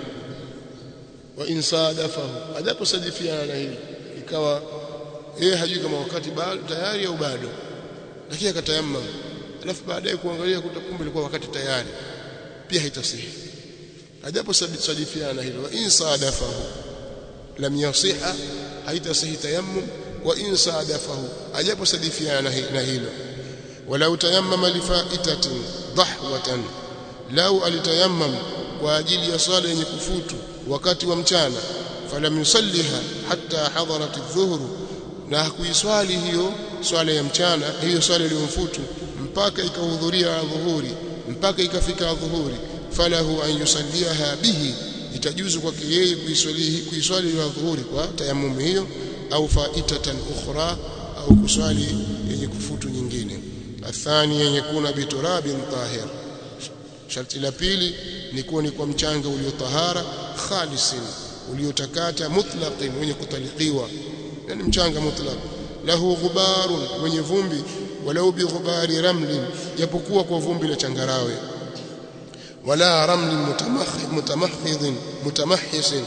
S1: wa insadafahu ajapo sadifiana na hilo ikawa yeye hajui kama wakati bado tayari au bado lakini akatayammam alafu baadaye kuangalia kuta kumbe ilikuwa wakati tayari pia haitasihi ajapo sadifiana na hilo wa insadafahu lam yasiha haitasihi tayammum wa insadafahu ajapo sadifiana na hilo walau tayammama lifaitatin dhahwatan lau alitayammam kwa ajili ya swala yenye kufutu wakati wa mchana falam yusalliha hatta hadarat adh-dhuhr na hakuiswali hiyo swala ya mchana hiyo swala iliyomfutu mpaka ikahudhuria dhuhuri mpaka ikafika dhuhuri falahu an yusalliha bihi itajuzu kwake yeye kuiswali kuiswali ya dhuhuri kwa tayammum hiyo au faitatan ukhra au kuswali yenye kufutu nyingine athani yenye kuna biturabin tahir sharti la pili ni kuwa ni kwa mchanga uliotahara khalisin uliotakata mutlaqin wenye kutaliqiwa yani mchanga mutlaq lahu ghubarun wenye vumbi walau bi ghubari ramlin japokuwa kwa vumbi la changarawe wala ramlin mutamahhidin mutamahhisin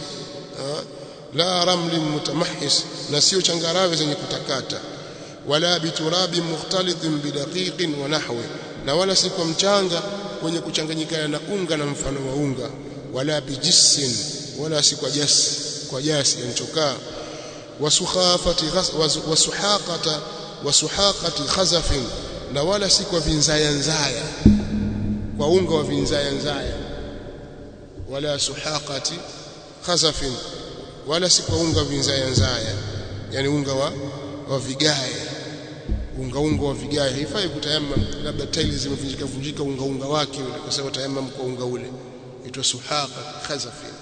S1: la ramlin mutamahhis na sio changarawe zenye kutakata wala biturabin mukhtalitin bidaqiqin wa nahwi na wala si kwa mchanga kwenye kuchanganyikana na unga na mfano wa unga wala bijisin wala si kwa jasi kwa jasi yanchokaa wasukhafati wasuhaqata wasuhaqati khazafin na wala si kwa vinzaya nzaya kwa unga wa vinzaya nzaya wala suhaqati khazafin wala si kwa unga vinzaya nzaya yani unga wa wa vigae unga unga wa vigae haifai kutayammam labda tiles zimevunjika vunjika unga unga wake ule kwa sababu tayammam kwa unga ule itwa suhaqa khazafin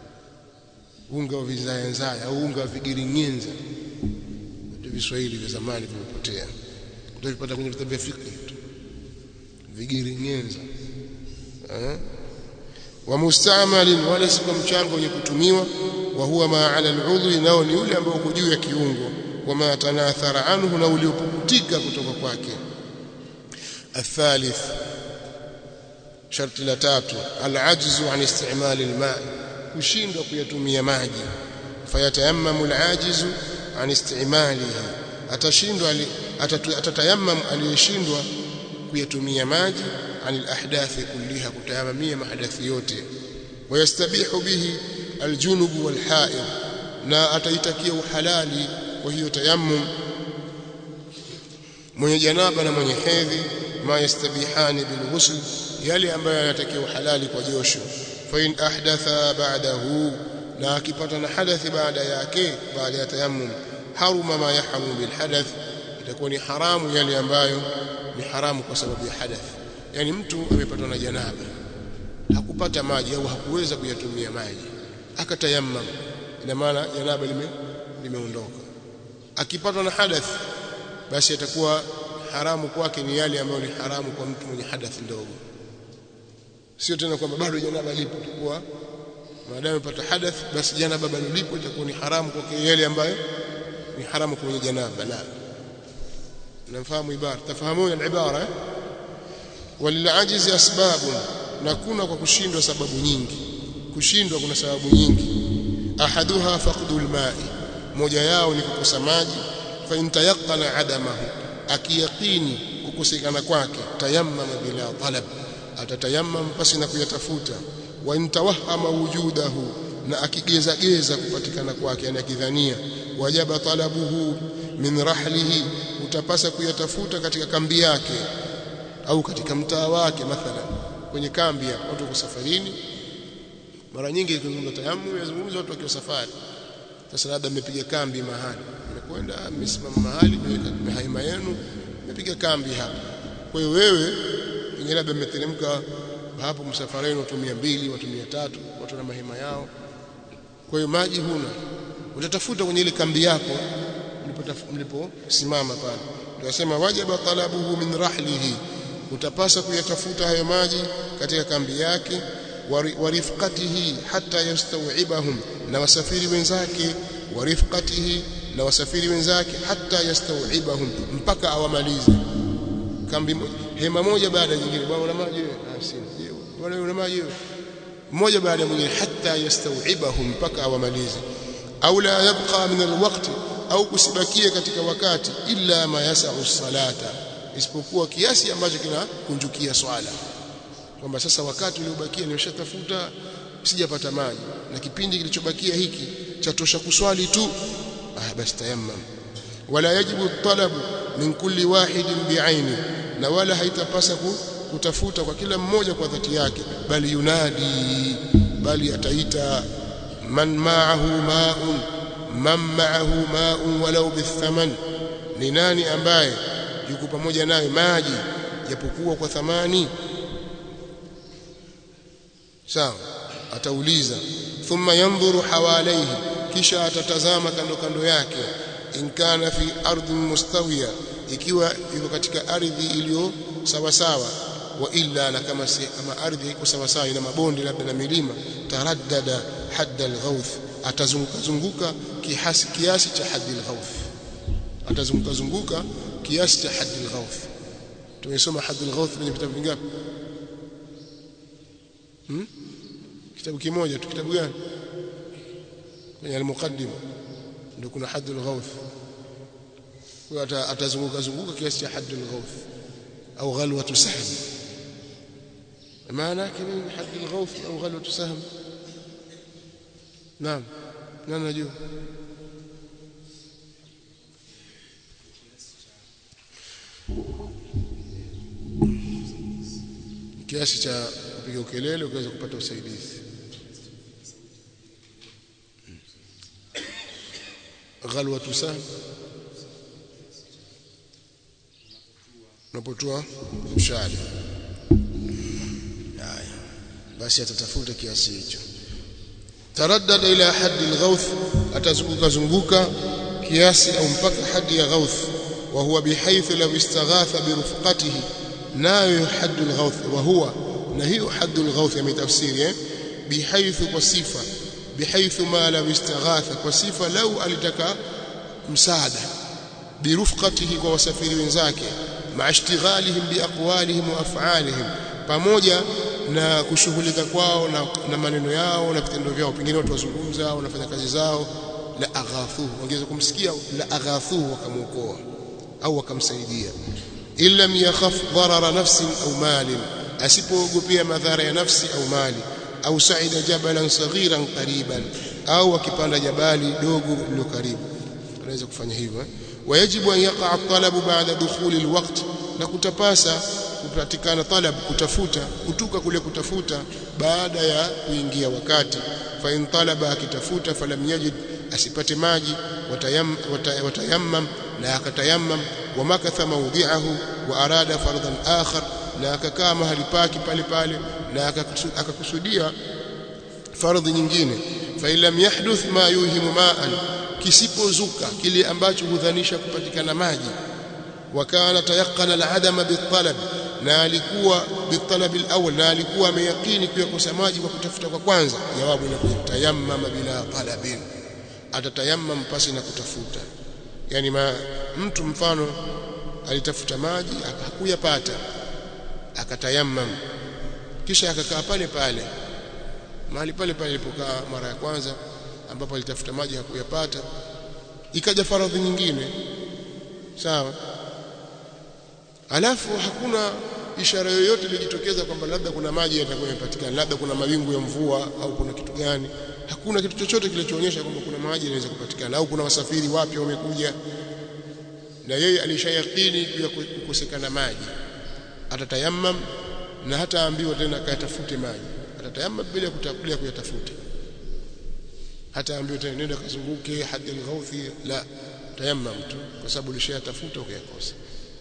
S1: unga wa vinzaya nzaya au unga wa vigiringenza ndio Viswahili vya zamani vimepotea ndio vipata kwenye vitabu vya fiqh vigiringenza eh wa mustamalin wala si kwa mchango wenye kutumiwa wa huwa ma ala al'udhi nao ni ule ambao uko juu ya kiungo wa ma tanathara anhu na uliopukutika kutoka kwake الثالث شرط la tatu العجز عن استعمال الماء kushindwa kuyatumia maji fayatayammamu al-ajizu an istimalihi atashindwa atatayammam aliyeshindwa kuyatumia maji anil ahdathi kulliha kutayamamia mahadathi yote wayastabihu bihi aljunub walhaid na ataitakia uhalali kwa hiyo tayammum mwenye janaba na mwenye hedhi ma yastabihani bilghusl yale ambayo yanatakia uhalali kwa josho fa in ahdatha ba'dahu na akipata na hadathi baada yake baada ya tayammum haruma ma yahrumu bil hadath itakuwa ni haramu yale ambayo ni haramu kwa sababu ya hadath yani mtu amepatwa na janaba hakupata maji au hakuweza kuyatumia maji akatayammam ina maana janaba lime limeondoka akipatwa na hadath basi atakuwa haramu kwake ni yale ambayo ni haramu kwa mtu mwenye hadath ndogo sio tena kwamba bado janaba lipo itakuwa maadamu amepata hadath basi janaba bado lipo itakuwa ni haramu kwake yale ambayo ni haramu kwenye janaba la nafahamu ibara tafahamuna al-ibara walilajizi asbabu na kuna kwa kushindwa sababu nyingi kushindwa kuna sababu nyingi ahaduha faqdul ma'i moja yao ni kukosa maji fa intayaqana adamahu akiyaqini kukosekana kwake tayammama bila talab atatayammam pasi na kuyatafuta wa intawahama wujudahu na akigeza geza kupatikana kwake yani akidhania wajaba talabuhu min rahlihi utapasa kuyatafuta katika kambi yake au katika mtaa wake mathalan kwenye kambi ya watu kwa safarini mara nyingi ikizungumza tayammum yazungumza watu wakiwa safari sasa labda mmepiga kambi mahali mmekwenda mmesimama mahali mmeweka haima yenu mmepiga kambi hapa kwa hiyo wewe pengine labda mmeteremka hapo msafareni watu 200 watu 300 watu na mahema yao kwa hiyo maji huna utatafuta kwenye ile kambi yako mliposimama pale tunasema wajaba talabuhu min rahlihi utapasa kuyatafuta hayo maji katika kambi yake warifqatihi hatta yastaw'ibahum na wasafiri wenzake warifqatihi na wasafiri wenzake hatta yastaw'ibahum mpaka awamalize kambi hema moja baada nyingine bwana una maji wewe ah sina bwana una maji wewe mmoja baada mwingine hatta yastaw'ibahum mpaka awamalize au la yabqa min alwaqt au kusibakie katika wakati illa ma yasau salata isipokuwa kiasi ambacho kinakunjukia swala kwamba sasa wakati uliobakia nimeshatafuta sijapata maji na kipindi kilichobakia hiki chatosha kuswali tu ah basi tayammam wala yajibu talabu min kulli wahidin bi'aini na wala haitapasa kutafuta kwa kila mmoja kwa dhati yake bali yunadi bali ataita man ma'ahu ma'un man ma'ahu ma'un walau bithaman ni nani ambaye yuko pamoja naye maji japokuwa kwa thamani sawa atauliza thumma yanzuru hawalaihi kisha atatazama kando kando yake in kana fi ardhin mustawiya ikiwa yuko katika ardhi iliyo sawa sawa wa illa na kama si, kama ardhi iko sawa sawa ina mabonde labda na milima taraddada hadda alghawth atazunguka zunguka kiasi kiasi cha haddi alghawth atazunguka zunguka kiasi cha haddi alghawth tumesoma haddi alghawth kwenye vitabu vingapi hmm? kitabu kimoja tu kitabu gani kwenye al-muqaddima ndio kuna haddi alghawth kwa atazunguka zunguka kiasi cha haddi alghawth au ghalwatu sahm maana yake nini haddi alghawth au ghalwatu sahm naam nani najua kiasi cha kupiga ukelele ukaweza kupata usaidizi ghalwatu sahm unapotoa mshale haya basi atatafuta kiasi hicho taraddada ila haddi alghawth atazunguka zunguka kiasi au mpaka hadi ya ghawth wa huwa bihaythu law istaghatha bi rufqatihi nayo haddu alghawth wa huwa na hiyo haddu alghawth yametafsiri eh bihaithu kwa sifa bihaithu ma law istaghatha kwa sifa lau alitaka msaada birufqatihi kwa wasafiri wenzake maashtighalihim biaqwalihim wa af'alihim pamoja na kushughulika kwao na, na maneno yao na vitendo vyao pengine watu wazungumza wanafanya kazi zao la aghathu wangeweza kumsikia la aghathu wakamuokoa au wakamsaidia illa yakhaf darara nafsin au malin asipoogopea madhara ya nafsi au mali au saida jabalan saghiran qariban au akipanda jabali dogo lilo karibu anaweza kufanya hivyo wajibu an yaqa at-talabu ba'da dukhuli al-waqt na kutapasa kupatikana talab kutafuta kutuka kule kutafuta baada ya kuingia wakati fa in talaba akitafuta falam yajid asipate maji watayam, watayammam na akatayammam wa makatha mawdi'ahu wa arada fardhan akhar na akakaa mahali pake pale pale na akakusudia fardhi nyingine fa illam yahduth ma yuhimu ma'an kisipozuka kile ambacho hudhanisha kupatikana maji wakana tayaqana al-adama bitalab na alikuwa bitalab al-awwal na alikuwa ameyakini kuyakosa maji kwa kutafuta kwa kwanza jawabu ni tayammama bila talabin atatayammam pasi na kutafuta yani ma, mtu mfano alitafuta maji hakuyapata akatayammam kisha akakaa pale pale mahali pale pale alipokaa mara ya kwanza ambapo alitafuta maji hakuyapata ikaja faradhi nyingine sawa alafu hakuna ishara yoyote ilijitokeza kwamba labda kuna maji yatakuwa yapatikana labda kuna mawingu ya mvua au kuna kitu gani hakuna kitu chochote kilichoonyesha kwamba kuna maji yanaweza kupatikana au kuna wasafiri wapya wamekuja na yeye alishayakini juu ya kukosekana maji atatayammam na hata ambiwa tena kayatafute maji atatayammam bila kutakulia kuyatafuta hata ambiwa tena nenda kazunguke hadi al-ghauthi la tayammam tu kwa sababu ulishayatafuta ukayakosa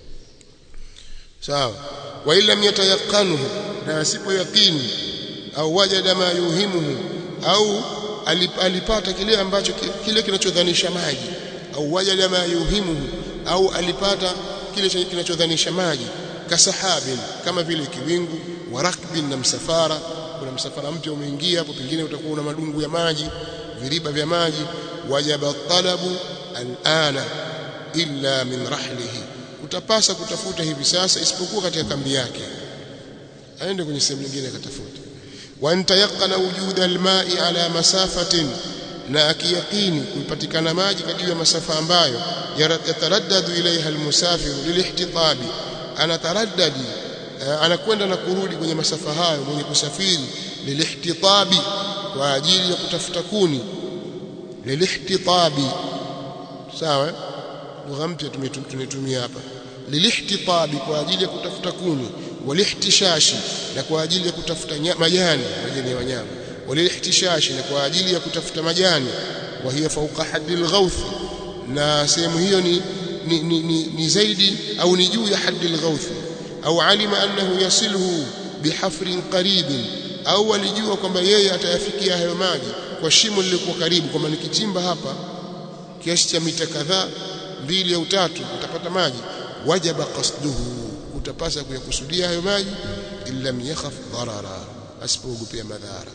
S1: sawa wa illam yatayaqanuhu na asipo yaqini au wajada ma yuhimuhu au alipata kile ambacho kile kinachodhanisha maji au wajada ma yuhimuhu au alipata kile kinachodhanisha maji kasahabin kama vile kiwingu wa rakbin na msafara kuna msafara mpya umeingia hapo pengine utakuwa una madungu ya maji viriba vya maji wajaba talabu alana illa min rahlihi utapasa kutafuta hivi sasa isipokuwa katika kambi yake aende kwenye sehemu nyingine akatafuta wa antayaqana wujuda alma'i ala masafatin na akiyaqini kupatikana maji katika masafa ambayo yataraddadu ilaiha almusafir lilihtitabi anataraddadi anakwenda na kurudi kwenye masafa hayo mwenye kusafiri lilihtitabi kwa ajili ya kutafuta kuni lilihtitabi sawa lugha mpya tumetumia hapa lilihtitabi kwa ajili ya kutafuta kuni walihtishashi na kwa ajili ya kutafuta majani majani ya wanyama walihtishashi na kwa ajili ya kutafuta majani wa hiya fawqa haddi alghawth na sehemu hiyo ni ni, ni, ni, ni zaidi au ni juu ya haddi alghawth au alima annahu yasiluhu bihafrin qaribin au alijua kwamba yeye atayafikia hayo maji kwa shimo lilikuwa karibu kwamba nikichimba hapa kiasi cha mita kadhaa mbili au tatu utapata maji wajaba qasduhu utapasa kuyakusudia hayo maji illa yakhaf darara asipoogopea madhara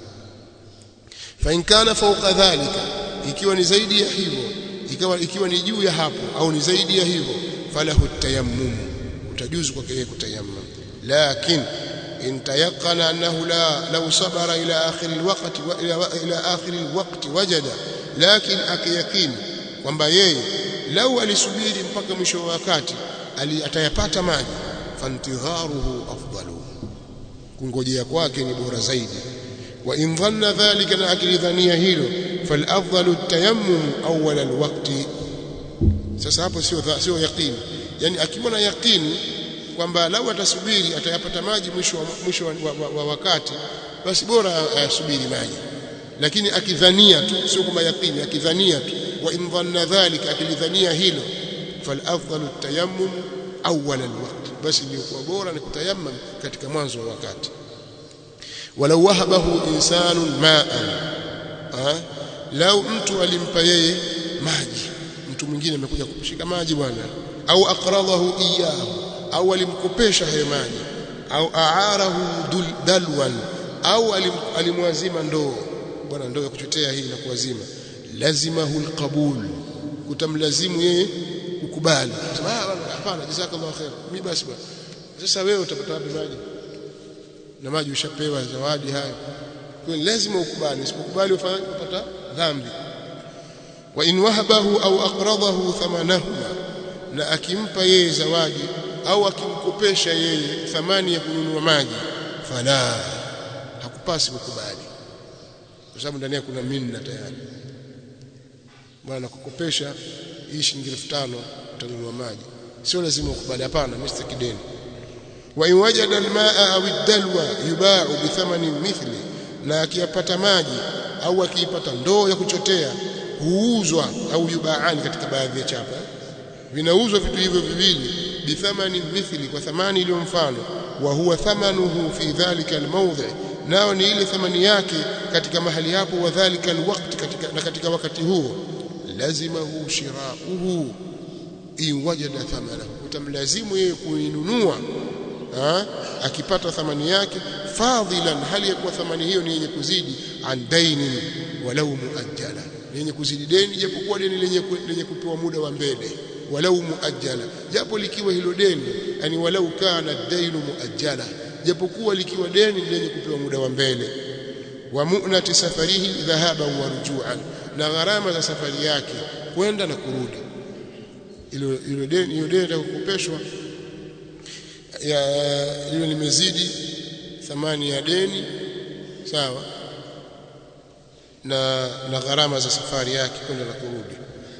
S1: fa in kana fawqa dhalika ikiwa ni zaidi ya hivyo ikiwa ikiwa ni juu ya hapo au ni zaidi ya hivyo falahu tayammum utajuzu kwake yeye kutayammum lakin in tayaqqana annahu la law sabara ila akhir alwaqti wa ila, ila akhir alwaqti wajada lakin akiyakini kwamba yeye lau alisubiri mpaka mwisho wa wakati atayapata maji fantidharuhu afdalu kungojea kwake ni bora zaidi wa in dhanna dhalika na akilidhania hilo falafdalu at-tayammum awwal al-waqti sasa hapo sio sio yaqini yani akiwa na yaqini kwamba lau atasubiri atayapata maji mwisho wa, mwisho wa, wa, wa, wa wakati basi bora ayasubiri maji lakini akidhania tu sio kwamba yaqini akidhania tu wa in dhanna dhalika akilidhania hilo falafdalu at-tayammum awwal al-waqt basi iliyokuwa bora ni kutayammam katika mwanzo wa wakati walau wahabahu insanun ma'an lau mtu alimpa yeye maji mtu mwingine amekuja kushika maji bwana au aqradahu iyahu au alimkopesha hayo maji au aarahu dalwan au alim, alimwazima ndoo bwana ndoo ya kuchotea hii na kuwazima lazimahu alqabul kutamlazimu yeye kukubali hapana jazakallahu khair mimi basi bwana sasa wewe utapata wapi maji na maji ushapewa zawadi hayo kwa lazima ukubali usipokubali ufanye upata dhambi wa in wahabahu au aqradahu thamanahuma na akimpa yeye zawadi au akimkopesha yeye thamani ya kununua maji fala hakupasi kukubali kwa sababu ndani kuna minna tayari bwana kukopesha hii shilingi 5000 utanunua maji sio lazima ukubali hapana mimi sitaki deni wa in wajada almaa au ad-dalwa yuba'u bi thamanin mithli na akiyapata maji au akiipata ndoo ya kuchotea huuzwa au yubaani katika baadhi ya chapa vinauzwa vitu hivyo viwili bithamani mithli kwa thamani iliyo mfano wa huwa thamanuhu fi dhalika almawdhi nao ni ile thamani yake katika mahali hapo wa dhalika alwaqt katika na katika wakati huo lazimahu shirauhu in wajada thamanahu utamlazimu yeye kuinunua akipata thamani yake fadhilan hali ya kuwa thamani hiyo ni yenye kuzidi an dainin walau muajjala yenye kuzidi deni japokuwa deni lenye lenye kupewa muda wa mbele walau muajjala japo likiwa hilo deni yani walau kana dainu muajjala japokuwa likiwa deni lenye kupewa muda wa mbele wa mu'nati safarihi dhahaban wa rujuan na gharama za safari yake kwenda na kurudi ilo ilo deni hiyo deni itakukopeshwa ya hiyo limezidi thamani ya deni sawa na na gharama za safari yake kwenda na kurudi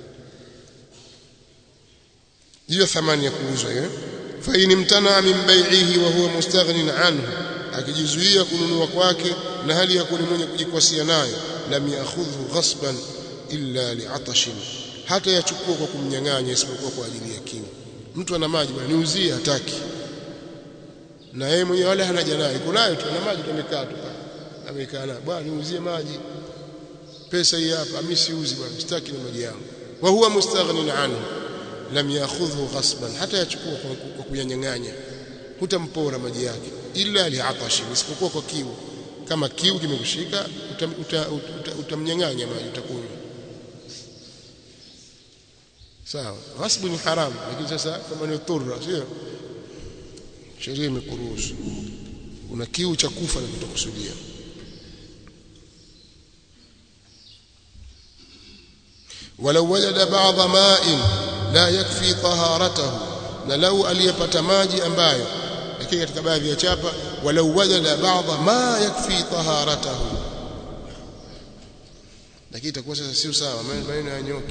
S1: hiyo thamani ya kuuzwa hiyo fa in imtana min bai'ihi wa huwa mustaghnin anhu akijizuia kununua kwake na hali ya kuwa mwenye kujikwasia nayo lam ya'khudhu ghasban illa li'atashin hata yachukua kwa kumnyang'anya isipokuwa kwa ajili ya kiu mtu ana maji bwana niuzie hataki na yeye mwenyewe wala hana janaa iko nayo tu ana maji tumekaa tu amekaa na bwana niuzie maji pesa hii hapa mimi siuzi bwana sitaki na maji yangu wa huwa mustaghnin anhu lam ya'khudhu ghasban hata yachukua kwa kuyanyang'anya hutampora maji yake illa li'atashi isipokuwa kwa kiu kama kiu kimekushika utamnyang'anya maji utakunywa sawa ghasbu ni haramu lakini sasa kama ni dhurra sio sheria imekuruhusu una kiu cha kufa na kutokusudia ولو وجد بعض ماء لا يكفي طهارته na lau aliyepata maji ambayo lakini katika baadhi ya chapa walau wajada ba'dha ma yakfi taharatahu lakini itakuwa sasa sio sawa maneno ya nyoki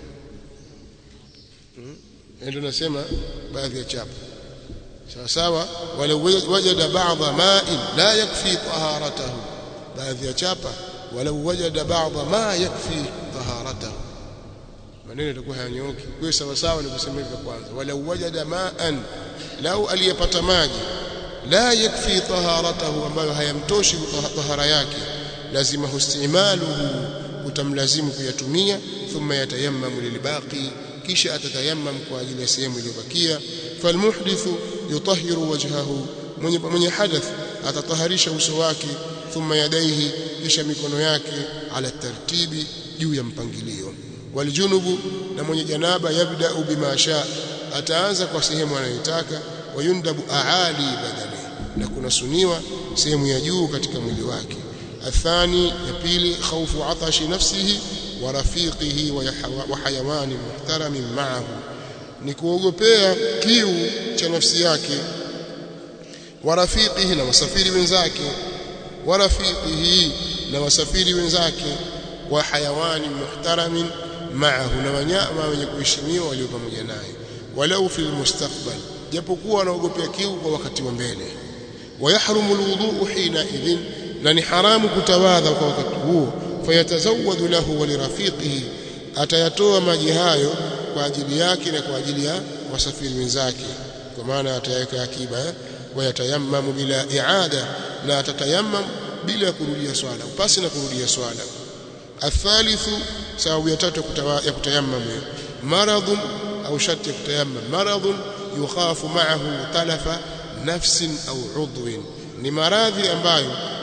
S1: ndio nasema baadhi ya chapa sawa sawa walau wajada ba'dha ma'in la yakfi taharatahu baadhi ya chapa walau wajada ba'dha ma yakfi taharatahu maneno yatakuwa hayanyoki kwa sawa sawa ni kusema hivyo kwanza walau wajada ma'an lau aliyepata maji la yakfi taharatahu ambayo hayamtoshi tahara yake lazima hustimaluhu utamlazimu kuyatumia thumma yatayammamu lilbaqi kisha atatayammam kwa ajili ya sehemu iliyobakia falmuhdithu yutahhiru wajhahu mwenye mwenye hadath atataharisha uso wake thumma yadaihi kisha mikono yake ala tartibi juu ya mpangilio waljunubu na mwenye janaba yabda'u bima sha ataanza kwa sehemu anayotaka wayundabu aali badani na kuna suniwa sehemu ya juu katika mwili wake athani ya pili khawfu atashi nafsihi wa rafiqihi wa hayawani muhtaramin ma'ahu ni kuogopea kiu cha nafsi yake wa rafiqihi na wasafiri wenzake wa rafiqihi na wasafiri wenzake wa hayawani muhtaramin ma'ahu na wanyama wenye kuheshimiwa walio pamoja naye walau fil mustakbal japokuwa anaogopea kiu kwa wakati wa mbele wayahrumu alwudu hina idhin na ni haramu kutawadha kwa wakati huo fayatazawwadu lahu wa lirafiqihi atayatoa maji hayo kwa ajili yake na kwa ajili ya wasafiri wenzake kwa maana ataweka akiba wayatayammamu bila i'ada na atatayammam bila kurudia swala upasi na kurudia swala athalithu sababu ya tatu ya kutayammam maradhun au sharti ya kutayammam maradhun yukhafu ma'ahu talafa nafsin au udhwin ni maradhi ambayo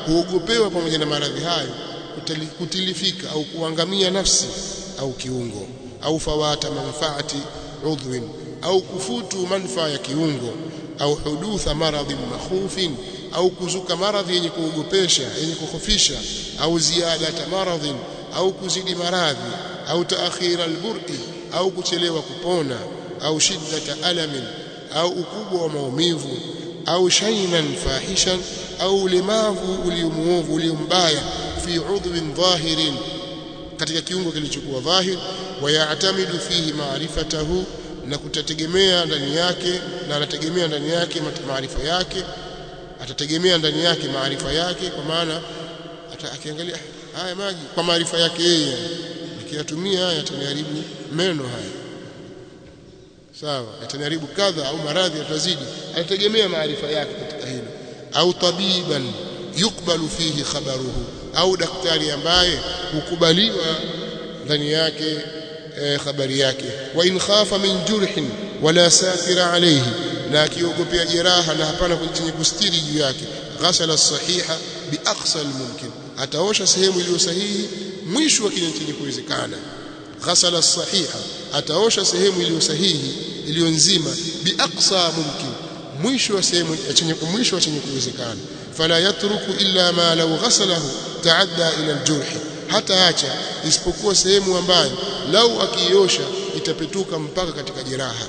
S1: huogopewa pamoja na maradhi hayo kutali- kutilifika au kuangamia nafsi au kiungo au fawata manfaati udhwin au kufutu manfaa ya kiungo au hudutha maradhin makhufin au kuzuka maradhi yenye kuogopesha yenye kukhofisha au ziyadata maradhin au kuzidi maradhi au taakhira albur'i au kuchelewa kupona au shiddata alamin au ukubwa wa maumivu au shaynan fahishan au ulemavu uliomuovu uliombaya fi udhwin dhahirin katika kiungo kilichokuwa dhahir wayatamidu fihi maarifatahu na kutategemea ndani yake na anategemea ndani yake mat- maarifa yake atategemea ndani yake maarifa yake kwa maana ata- akiangalia "Ah, haya maji kwa maarifa yake yeye nikiyatumia haya yataniharibu meno haya sawa yataniharibu kadha au maradhi yatazidi anategemea maarifa yake katika hilo au tabiban yukbalu fihi khabaruhu au daktari ambaye hukubaliwa ndani yake e, habari yake wa in khafa min jurhin wala satira alayhi na akiogopea jeraha na hapana chenye kustiri juu yake ghasala sahiha bi aqsa almumkin ataosha sehemu iliyo sahihi mwisho wa kile chenye kuwezekana ghasala sahiha ataosha sehemu iliyo sahihi iliyo nzima bi aqsa mumkin mwisho wa sehemu chenye mwisho wa chenye kuwezekana fala yatruku illa ma law ghasalahu taadda ila aljurh hata acha isipokuwa sehemu ambayo lau akiosha itapetuka mpaka katika jeraha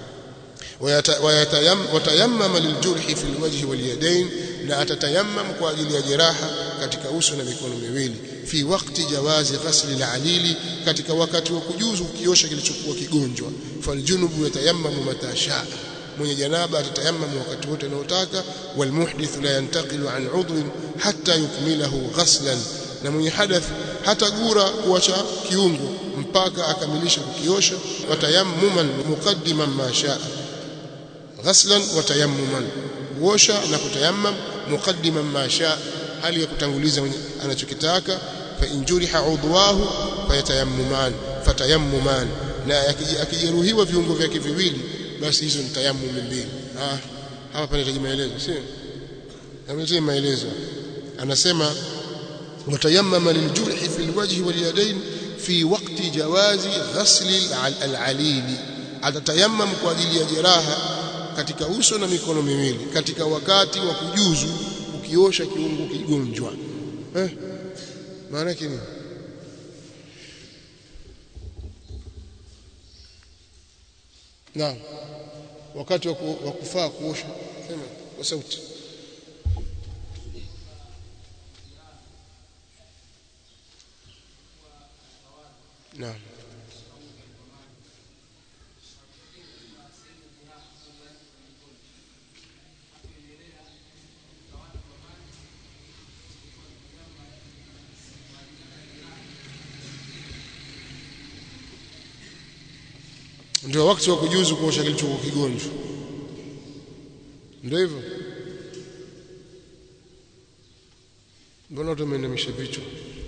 S1: watayammama liljurhi fi alwajhi walyadain na atatayammam kwa ajili ya jeraha katika uso na mikono miwili fi wakati jawazi ghasli alalili katika wakati wa kujuzu kukiosha kilichokuwa kigonjwa faljunubu yatayammamu matasha mwenye janaba atatayammamu wakati wote anaotaka walmuhdith la yantaqilu an udhrin hatta yukmilahu ghaslan na mwenye hadath hata gura kuacha kiungo mpaka akamilisha kukiosha watayammuman muqaddiman ma shaa ghaslan watayammuman kuosha na kutayammam muqaddiman ma shaa hali ya kutanguliza anachokitaka fa injuriha udwahu fayatayammuman fatayammuman na akijeruhiwa viungo vyake viwili basi hizo ni tayammum mbili ah hapa panahitaji maelezo sio ametoa maelezo anasema وتيمم للجرح في الوجه واليدين في وقت جواز غسل العليل atatayammam kwa ajili ya jeraha katika uso na mikono miwili katika wakati wa kujuzu ukiosha kiungo kigonjwa eh maana yake nini naam wakati wa kufaa kuosha sema kwa sauti Naam. Ndio wakati wa kujuzu kuosha kilichokuwa kigonjwa. Ndio hivyo. Mbona watu wameinamisha vichwa?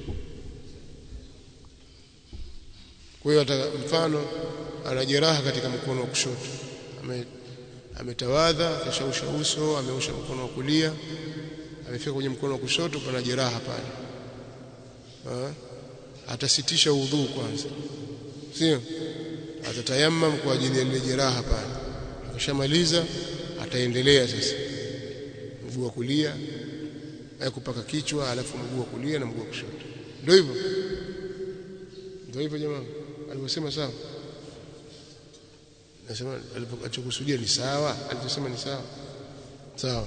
S1: Kwa hiyo hata mfano ana jeraha katika mkono wa kushoto. Ame ametawadha, akashausha uso, ameosha mkono wa kulia, amefika kwenye mkono wa kushoto pana jeraha pale. Ha? Atasitisha udhu kwanza. Sio? Atatayammam kwa ajili ya ile jeraha pale. Akishamaliza ataendelea sasa. Mguu wa kulia, kupaka kichwa, alafu mguu wa kulia na mguu wa kushoto. Ndio hivyo. Ndio hivyo jamaa alivyosema sawa nasema alipokusudia ni sawa alivyosema ni sawa sawa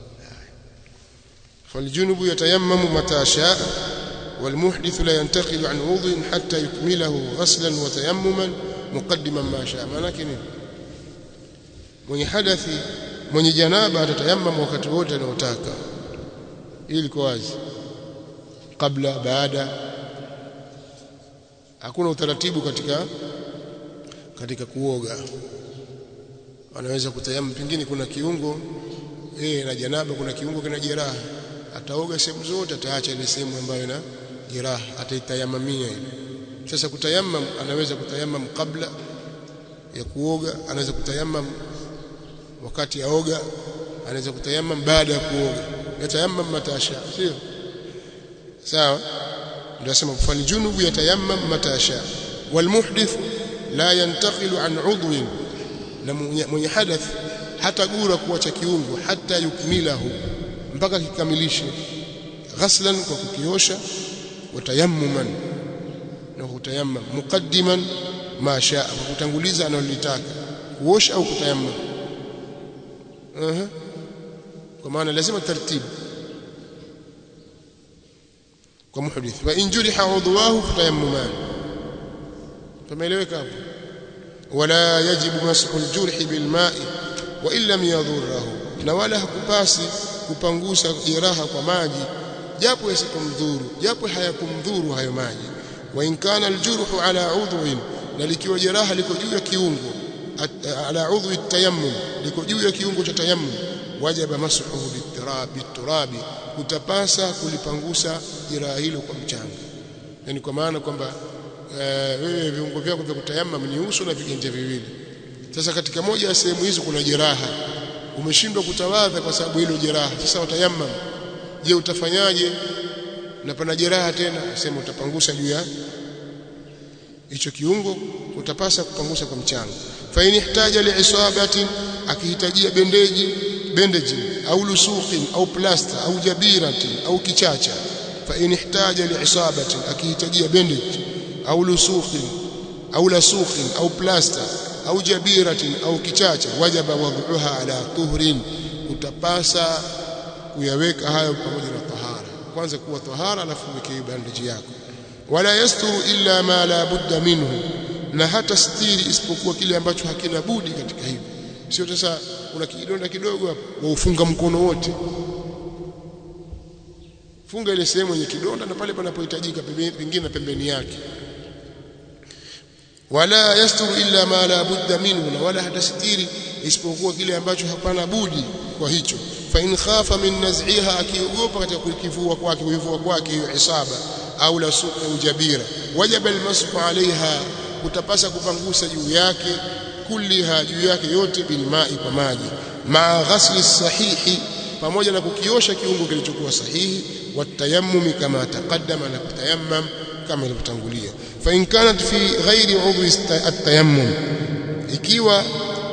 S1: فالجنب يتيمم متى شاء والمحدث لا ينتقل عن وضوء حتى يكمله غسلا وتيمما مقدما ما شاء maana nini mwenye hadathi mwenye janaba atatayammam wakati wote anaotaka ili kwa wazi kabla baada hakuna utaratibu katika katika kuoga anaweza kutayamu pengine kuna kiungo eh na janaba kuna kiungo kina jeraha ataoga sehemu zote ataacha ile sehemu ambayo ina jeraha ataitayamamia ile sasa kutayamam anaweza kutayamam kabla ya kuoga anaweza kutayamam wakati aoga anaweza kutayamam baada ya kuoga yatayammam matasha sio sawa ndio sema faljunubu yatayammam matasha walmuhdith la yantaqilu an udwin na mwenye hadath hata gura kuacha kiungo hata yukmilahu mpaka kikamilishe ghaslan kwa kukiosha watayammuman na kutayammam muqaddiman ma shaa kwa kutanguliza analolitaka kuosha au kutayammam uh kwa maana lazima taratibu kwa muhdith wa in juriha udwahu fatayammuman tumeeleweka hapo wala yajibu mashu aljurhi bilma'i wa in lam yadhurruhu na wala hakupasi kupangusa jeraha kwa maji japo yasikumdhuru japo hayakumdhuru hayo maji wa in kana aljurhu ala udwin na likiwa jeraha liko juu ya kiungo ala udwi tayammum liko juu ya kiungo cha tayammum wajaba mashuhu biturabi biturabi utapasa kulipangusa jeraha hilo kwa mchanga yani kwa maana kwamba wewe viungo vyako vya kutayammum ni uso na viganja viwili sasa katika moja ya sehemu hizo kuna jeraha umeshindwa kutawadha kwa sababu hilo jeraha sasa utayammum je utafanyaje na pana jeraha tena sema utapangusa juu ya hicho kiungo utapasa kupangusa kwa mchanga fa in ihtaja liisabatin akihitajia bendeji bendeji au lusuqin au plasta au jabiratin au kichacha fa in ihtaja liisabatin akihitajia bendeji au lusuqin au lasuqin au plasta au jabiratin au kichacha wajaba wadhuha ala tuhrin utapasa kuyaweka hayo pamoja na tahara kwanza kuwa tahara alafu weke bandeji yako wala yasturu illa ma la budda minhu na hata stiri isipokuwa kile ambacho hakina budi katika hivyo sio sasa una kidonda kidogo hapo waufunga mkono wote funga ile sehemu yenye kidonda na pale panapohitajika pengine pembeni yake wala yasturu illa ma la budda minhu na wala hata stiri isipokuwa kile ambacho hapana budi kwa hicho fa in khafa min naz'iha akiogopa katika kukivua kwake kuivua kwake hiyo isaba au la suqa au jabira wajaba almasfu alaiha utapasa kupangusa juu yake kulliha juu yake yote bilma'i kwa maji ma ghasli sahihi pamoja na kukiosha kiungo kilichokuwa sahihi watayammumi kama taqaddama na kutayammam kama ilivyotangulia fa in kanat fi ghairi udhi at-tayammum ikiwa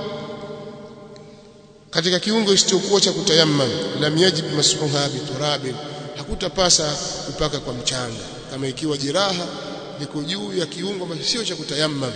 S1: katika kiungo isichokuwa cha kutayammam lam yajib mas'uha biturabin hakutapasa kupaka kwa mchanga kama ikiwa jeraha liko juu ya kiungo ambacho sio cha kutayammam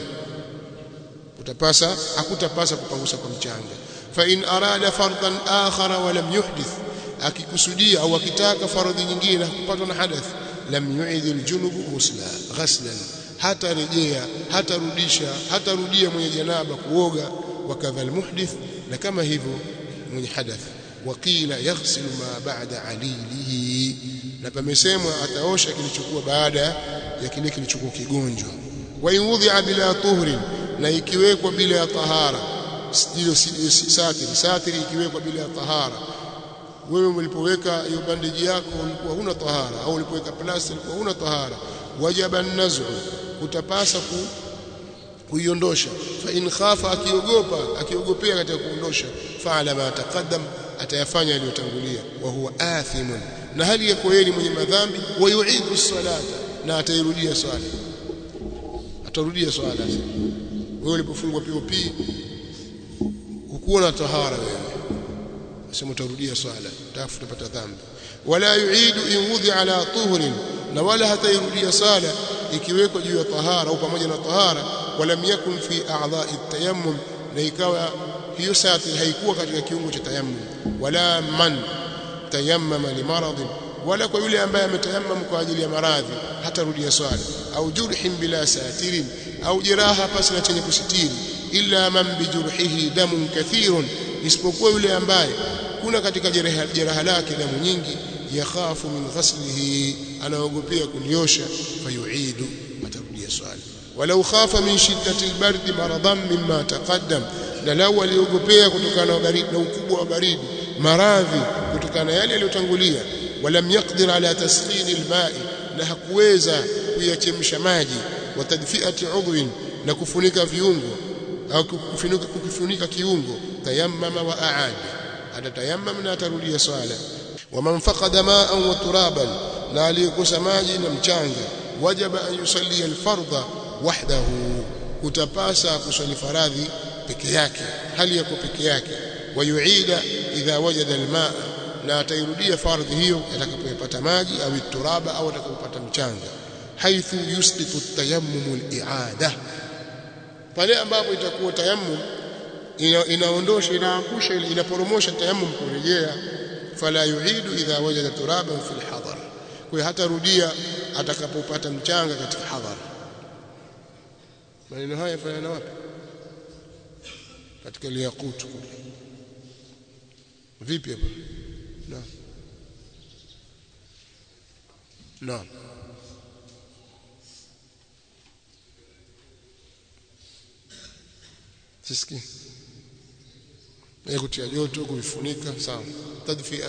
S1: utapasa hakutapasa kupangusa kwa mchanga fa in arada fardan akhara wa lam yuhdith akikusudia au akitaka faradhi nyingine na kupatwa na hadath lam yu'id aljunubu ghusla ghaslan hata rejea hata rudisha hata rudia mwenye janaba kuoga wakadha almuhdith na kama hivyo mwenye hadath wakila yaghsilu ma ba'da alilihi na pamesemwa ataosha kilichokuwa baada ya kile kilichokuwa kigonjwa wa inudhi'a bila tuhrin na ikiwekwa bila ya tahara hilo satiri satiri ikiwekwa bila ya tahara wewe ulipoweka hiyo bandeji yako ulikuwa huna tahara au ulipoweka plasta ulikuwa huna tahara wajaba an-naz'u utapasa ku kuiondosha fa in khafa akiogopa akiogopea katika kuondosha fa'ala ma taqaddam atayafanya yaliyotangulia wa huwa athimun na hali yako yeye mwenye madhambi wa yu'idu salata na atairudia swala atarudia swala wewe ulipofungwa POP hukuwa na tahara wewe sema utarudia swala tafuta pata dhambi wala yu'idu in wudhi ala tuhrin na wala hatairudia sala ikiwekwa juu ya tahara au pamoja na tahara walam yakun fi a'dha'i tayammum na ikawa hiyo sati haikuwa katika kiungo cha tayammum wala man tayammama limaradhin wala kwa yule ambaye ametayammam kwa ajili ya maradhi hatarudia swala au jurhin bila satirin au jeraha pasi na chenye kusitiri illa man bijurhihi damun kathirun isipokuwa yule ambaye kuna katika jeraha, jeraha lake damu nyingi yakhafu min ghaslihi anaogopea kuliosha fayuidu atarudia swala walau khafa min shiddati albardi maradan mimma taqaddam na lau aliogopea kutokana na baridi na ukubwa wa baridi maradhi kutokana na yale yaliyotangulia walam yaqdir ala tasqin alma'i na hakuweza kuyachemsha maji wa tadfi'ati udhwin na kufunika viungo au kufunika kukifunika kiungo tayammama wa aada atatayammam na atarudia swala waman faqada ma'an wa turaban na aliyekosa maji na mchanga wajaba an yusalli alfardha wahdahu utapasa kuswali faradhi peke yake hali yako peke yake wayuida idha wajada almaa na atairudia fardhi hiyo atakapopata maji au turaba au atakapopata mchanga haithu yusqitu tayammum al-i'ada pale ambapo itakuwa tayammum ina, inaondosha inaangusha inaporomosha tayammum kurejea fala yuidu idha wajada turaban fi al-hadar kwa hata rudia atakapopata mchanga katika hadhar maneno haya yafanya wapi katika liyaqut vipi hapa naam naam siski ya kutia joto kuvifunika sawa tadfia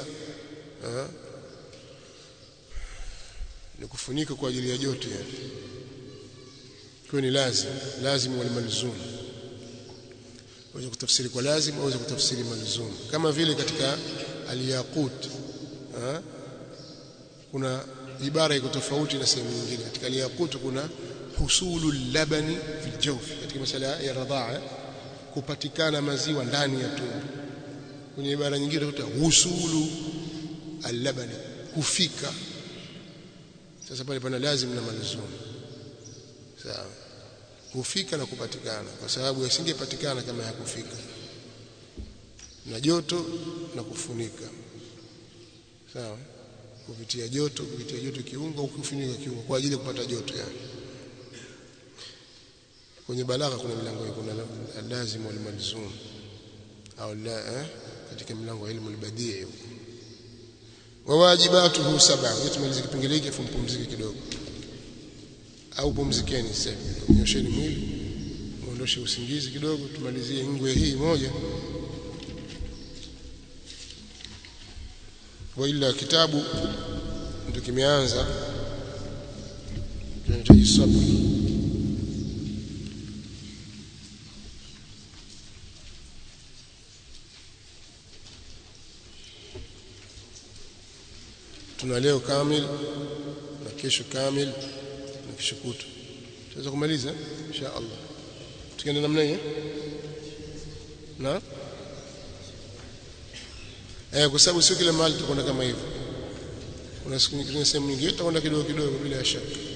S1: ni kufunika kwa ajili ya joto yani kwa ni lazim lazim wal malzum waweza kutafsiri kwa lazim au kutafsiri malzum kama vile katika al-yaqut kuna ibara iko tofauti na sehemu nyingine katika al-yaqut kuna husulu labani fi jawf katika masala ya radhaa kupatikana maziwa ndani ya tumbo kwenye ibara nyingine utakuta husulu al-labani kufika sasa pale pana lazim na malzum sawa kufika na kupatikana kwa sababu yasingepatikana kama yakufika na joto na kufunika sawa kupitia joto kupitia joto kiungo au kufunika kiungo kwa ajili ya kupata joto yani kwenye balagha kuna milango kuna lazim wal malzum au la eh? katika milango ya ilmu al-badii wa wajibatuhu sab'a tumalize kipengele hiki afu mpumzike kidogo au pumzikeni sasa hivi nyosheni mwili muondoshe usingizi kidogo tumalizie ngwe hii moja wa ila kitabu ndio kimeanza kinahitaji sabr tuna leo kamil na kesho kamil na kesho kutu tutaweza kumaliza insha Allah tukienda namna hiyo na eh kwa sababu sio kila mahali tutakwenda kama hivyo kuna siku nyingine sehemu nyingine tutakwenda kidogo kidogo bila shaka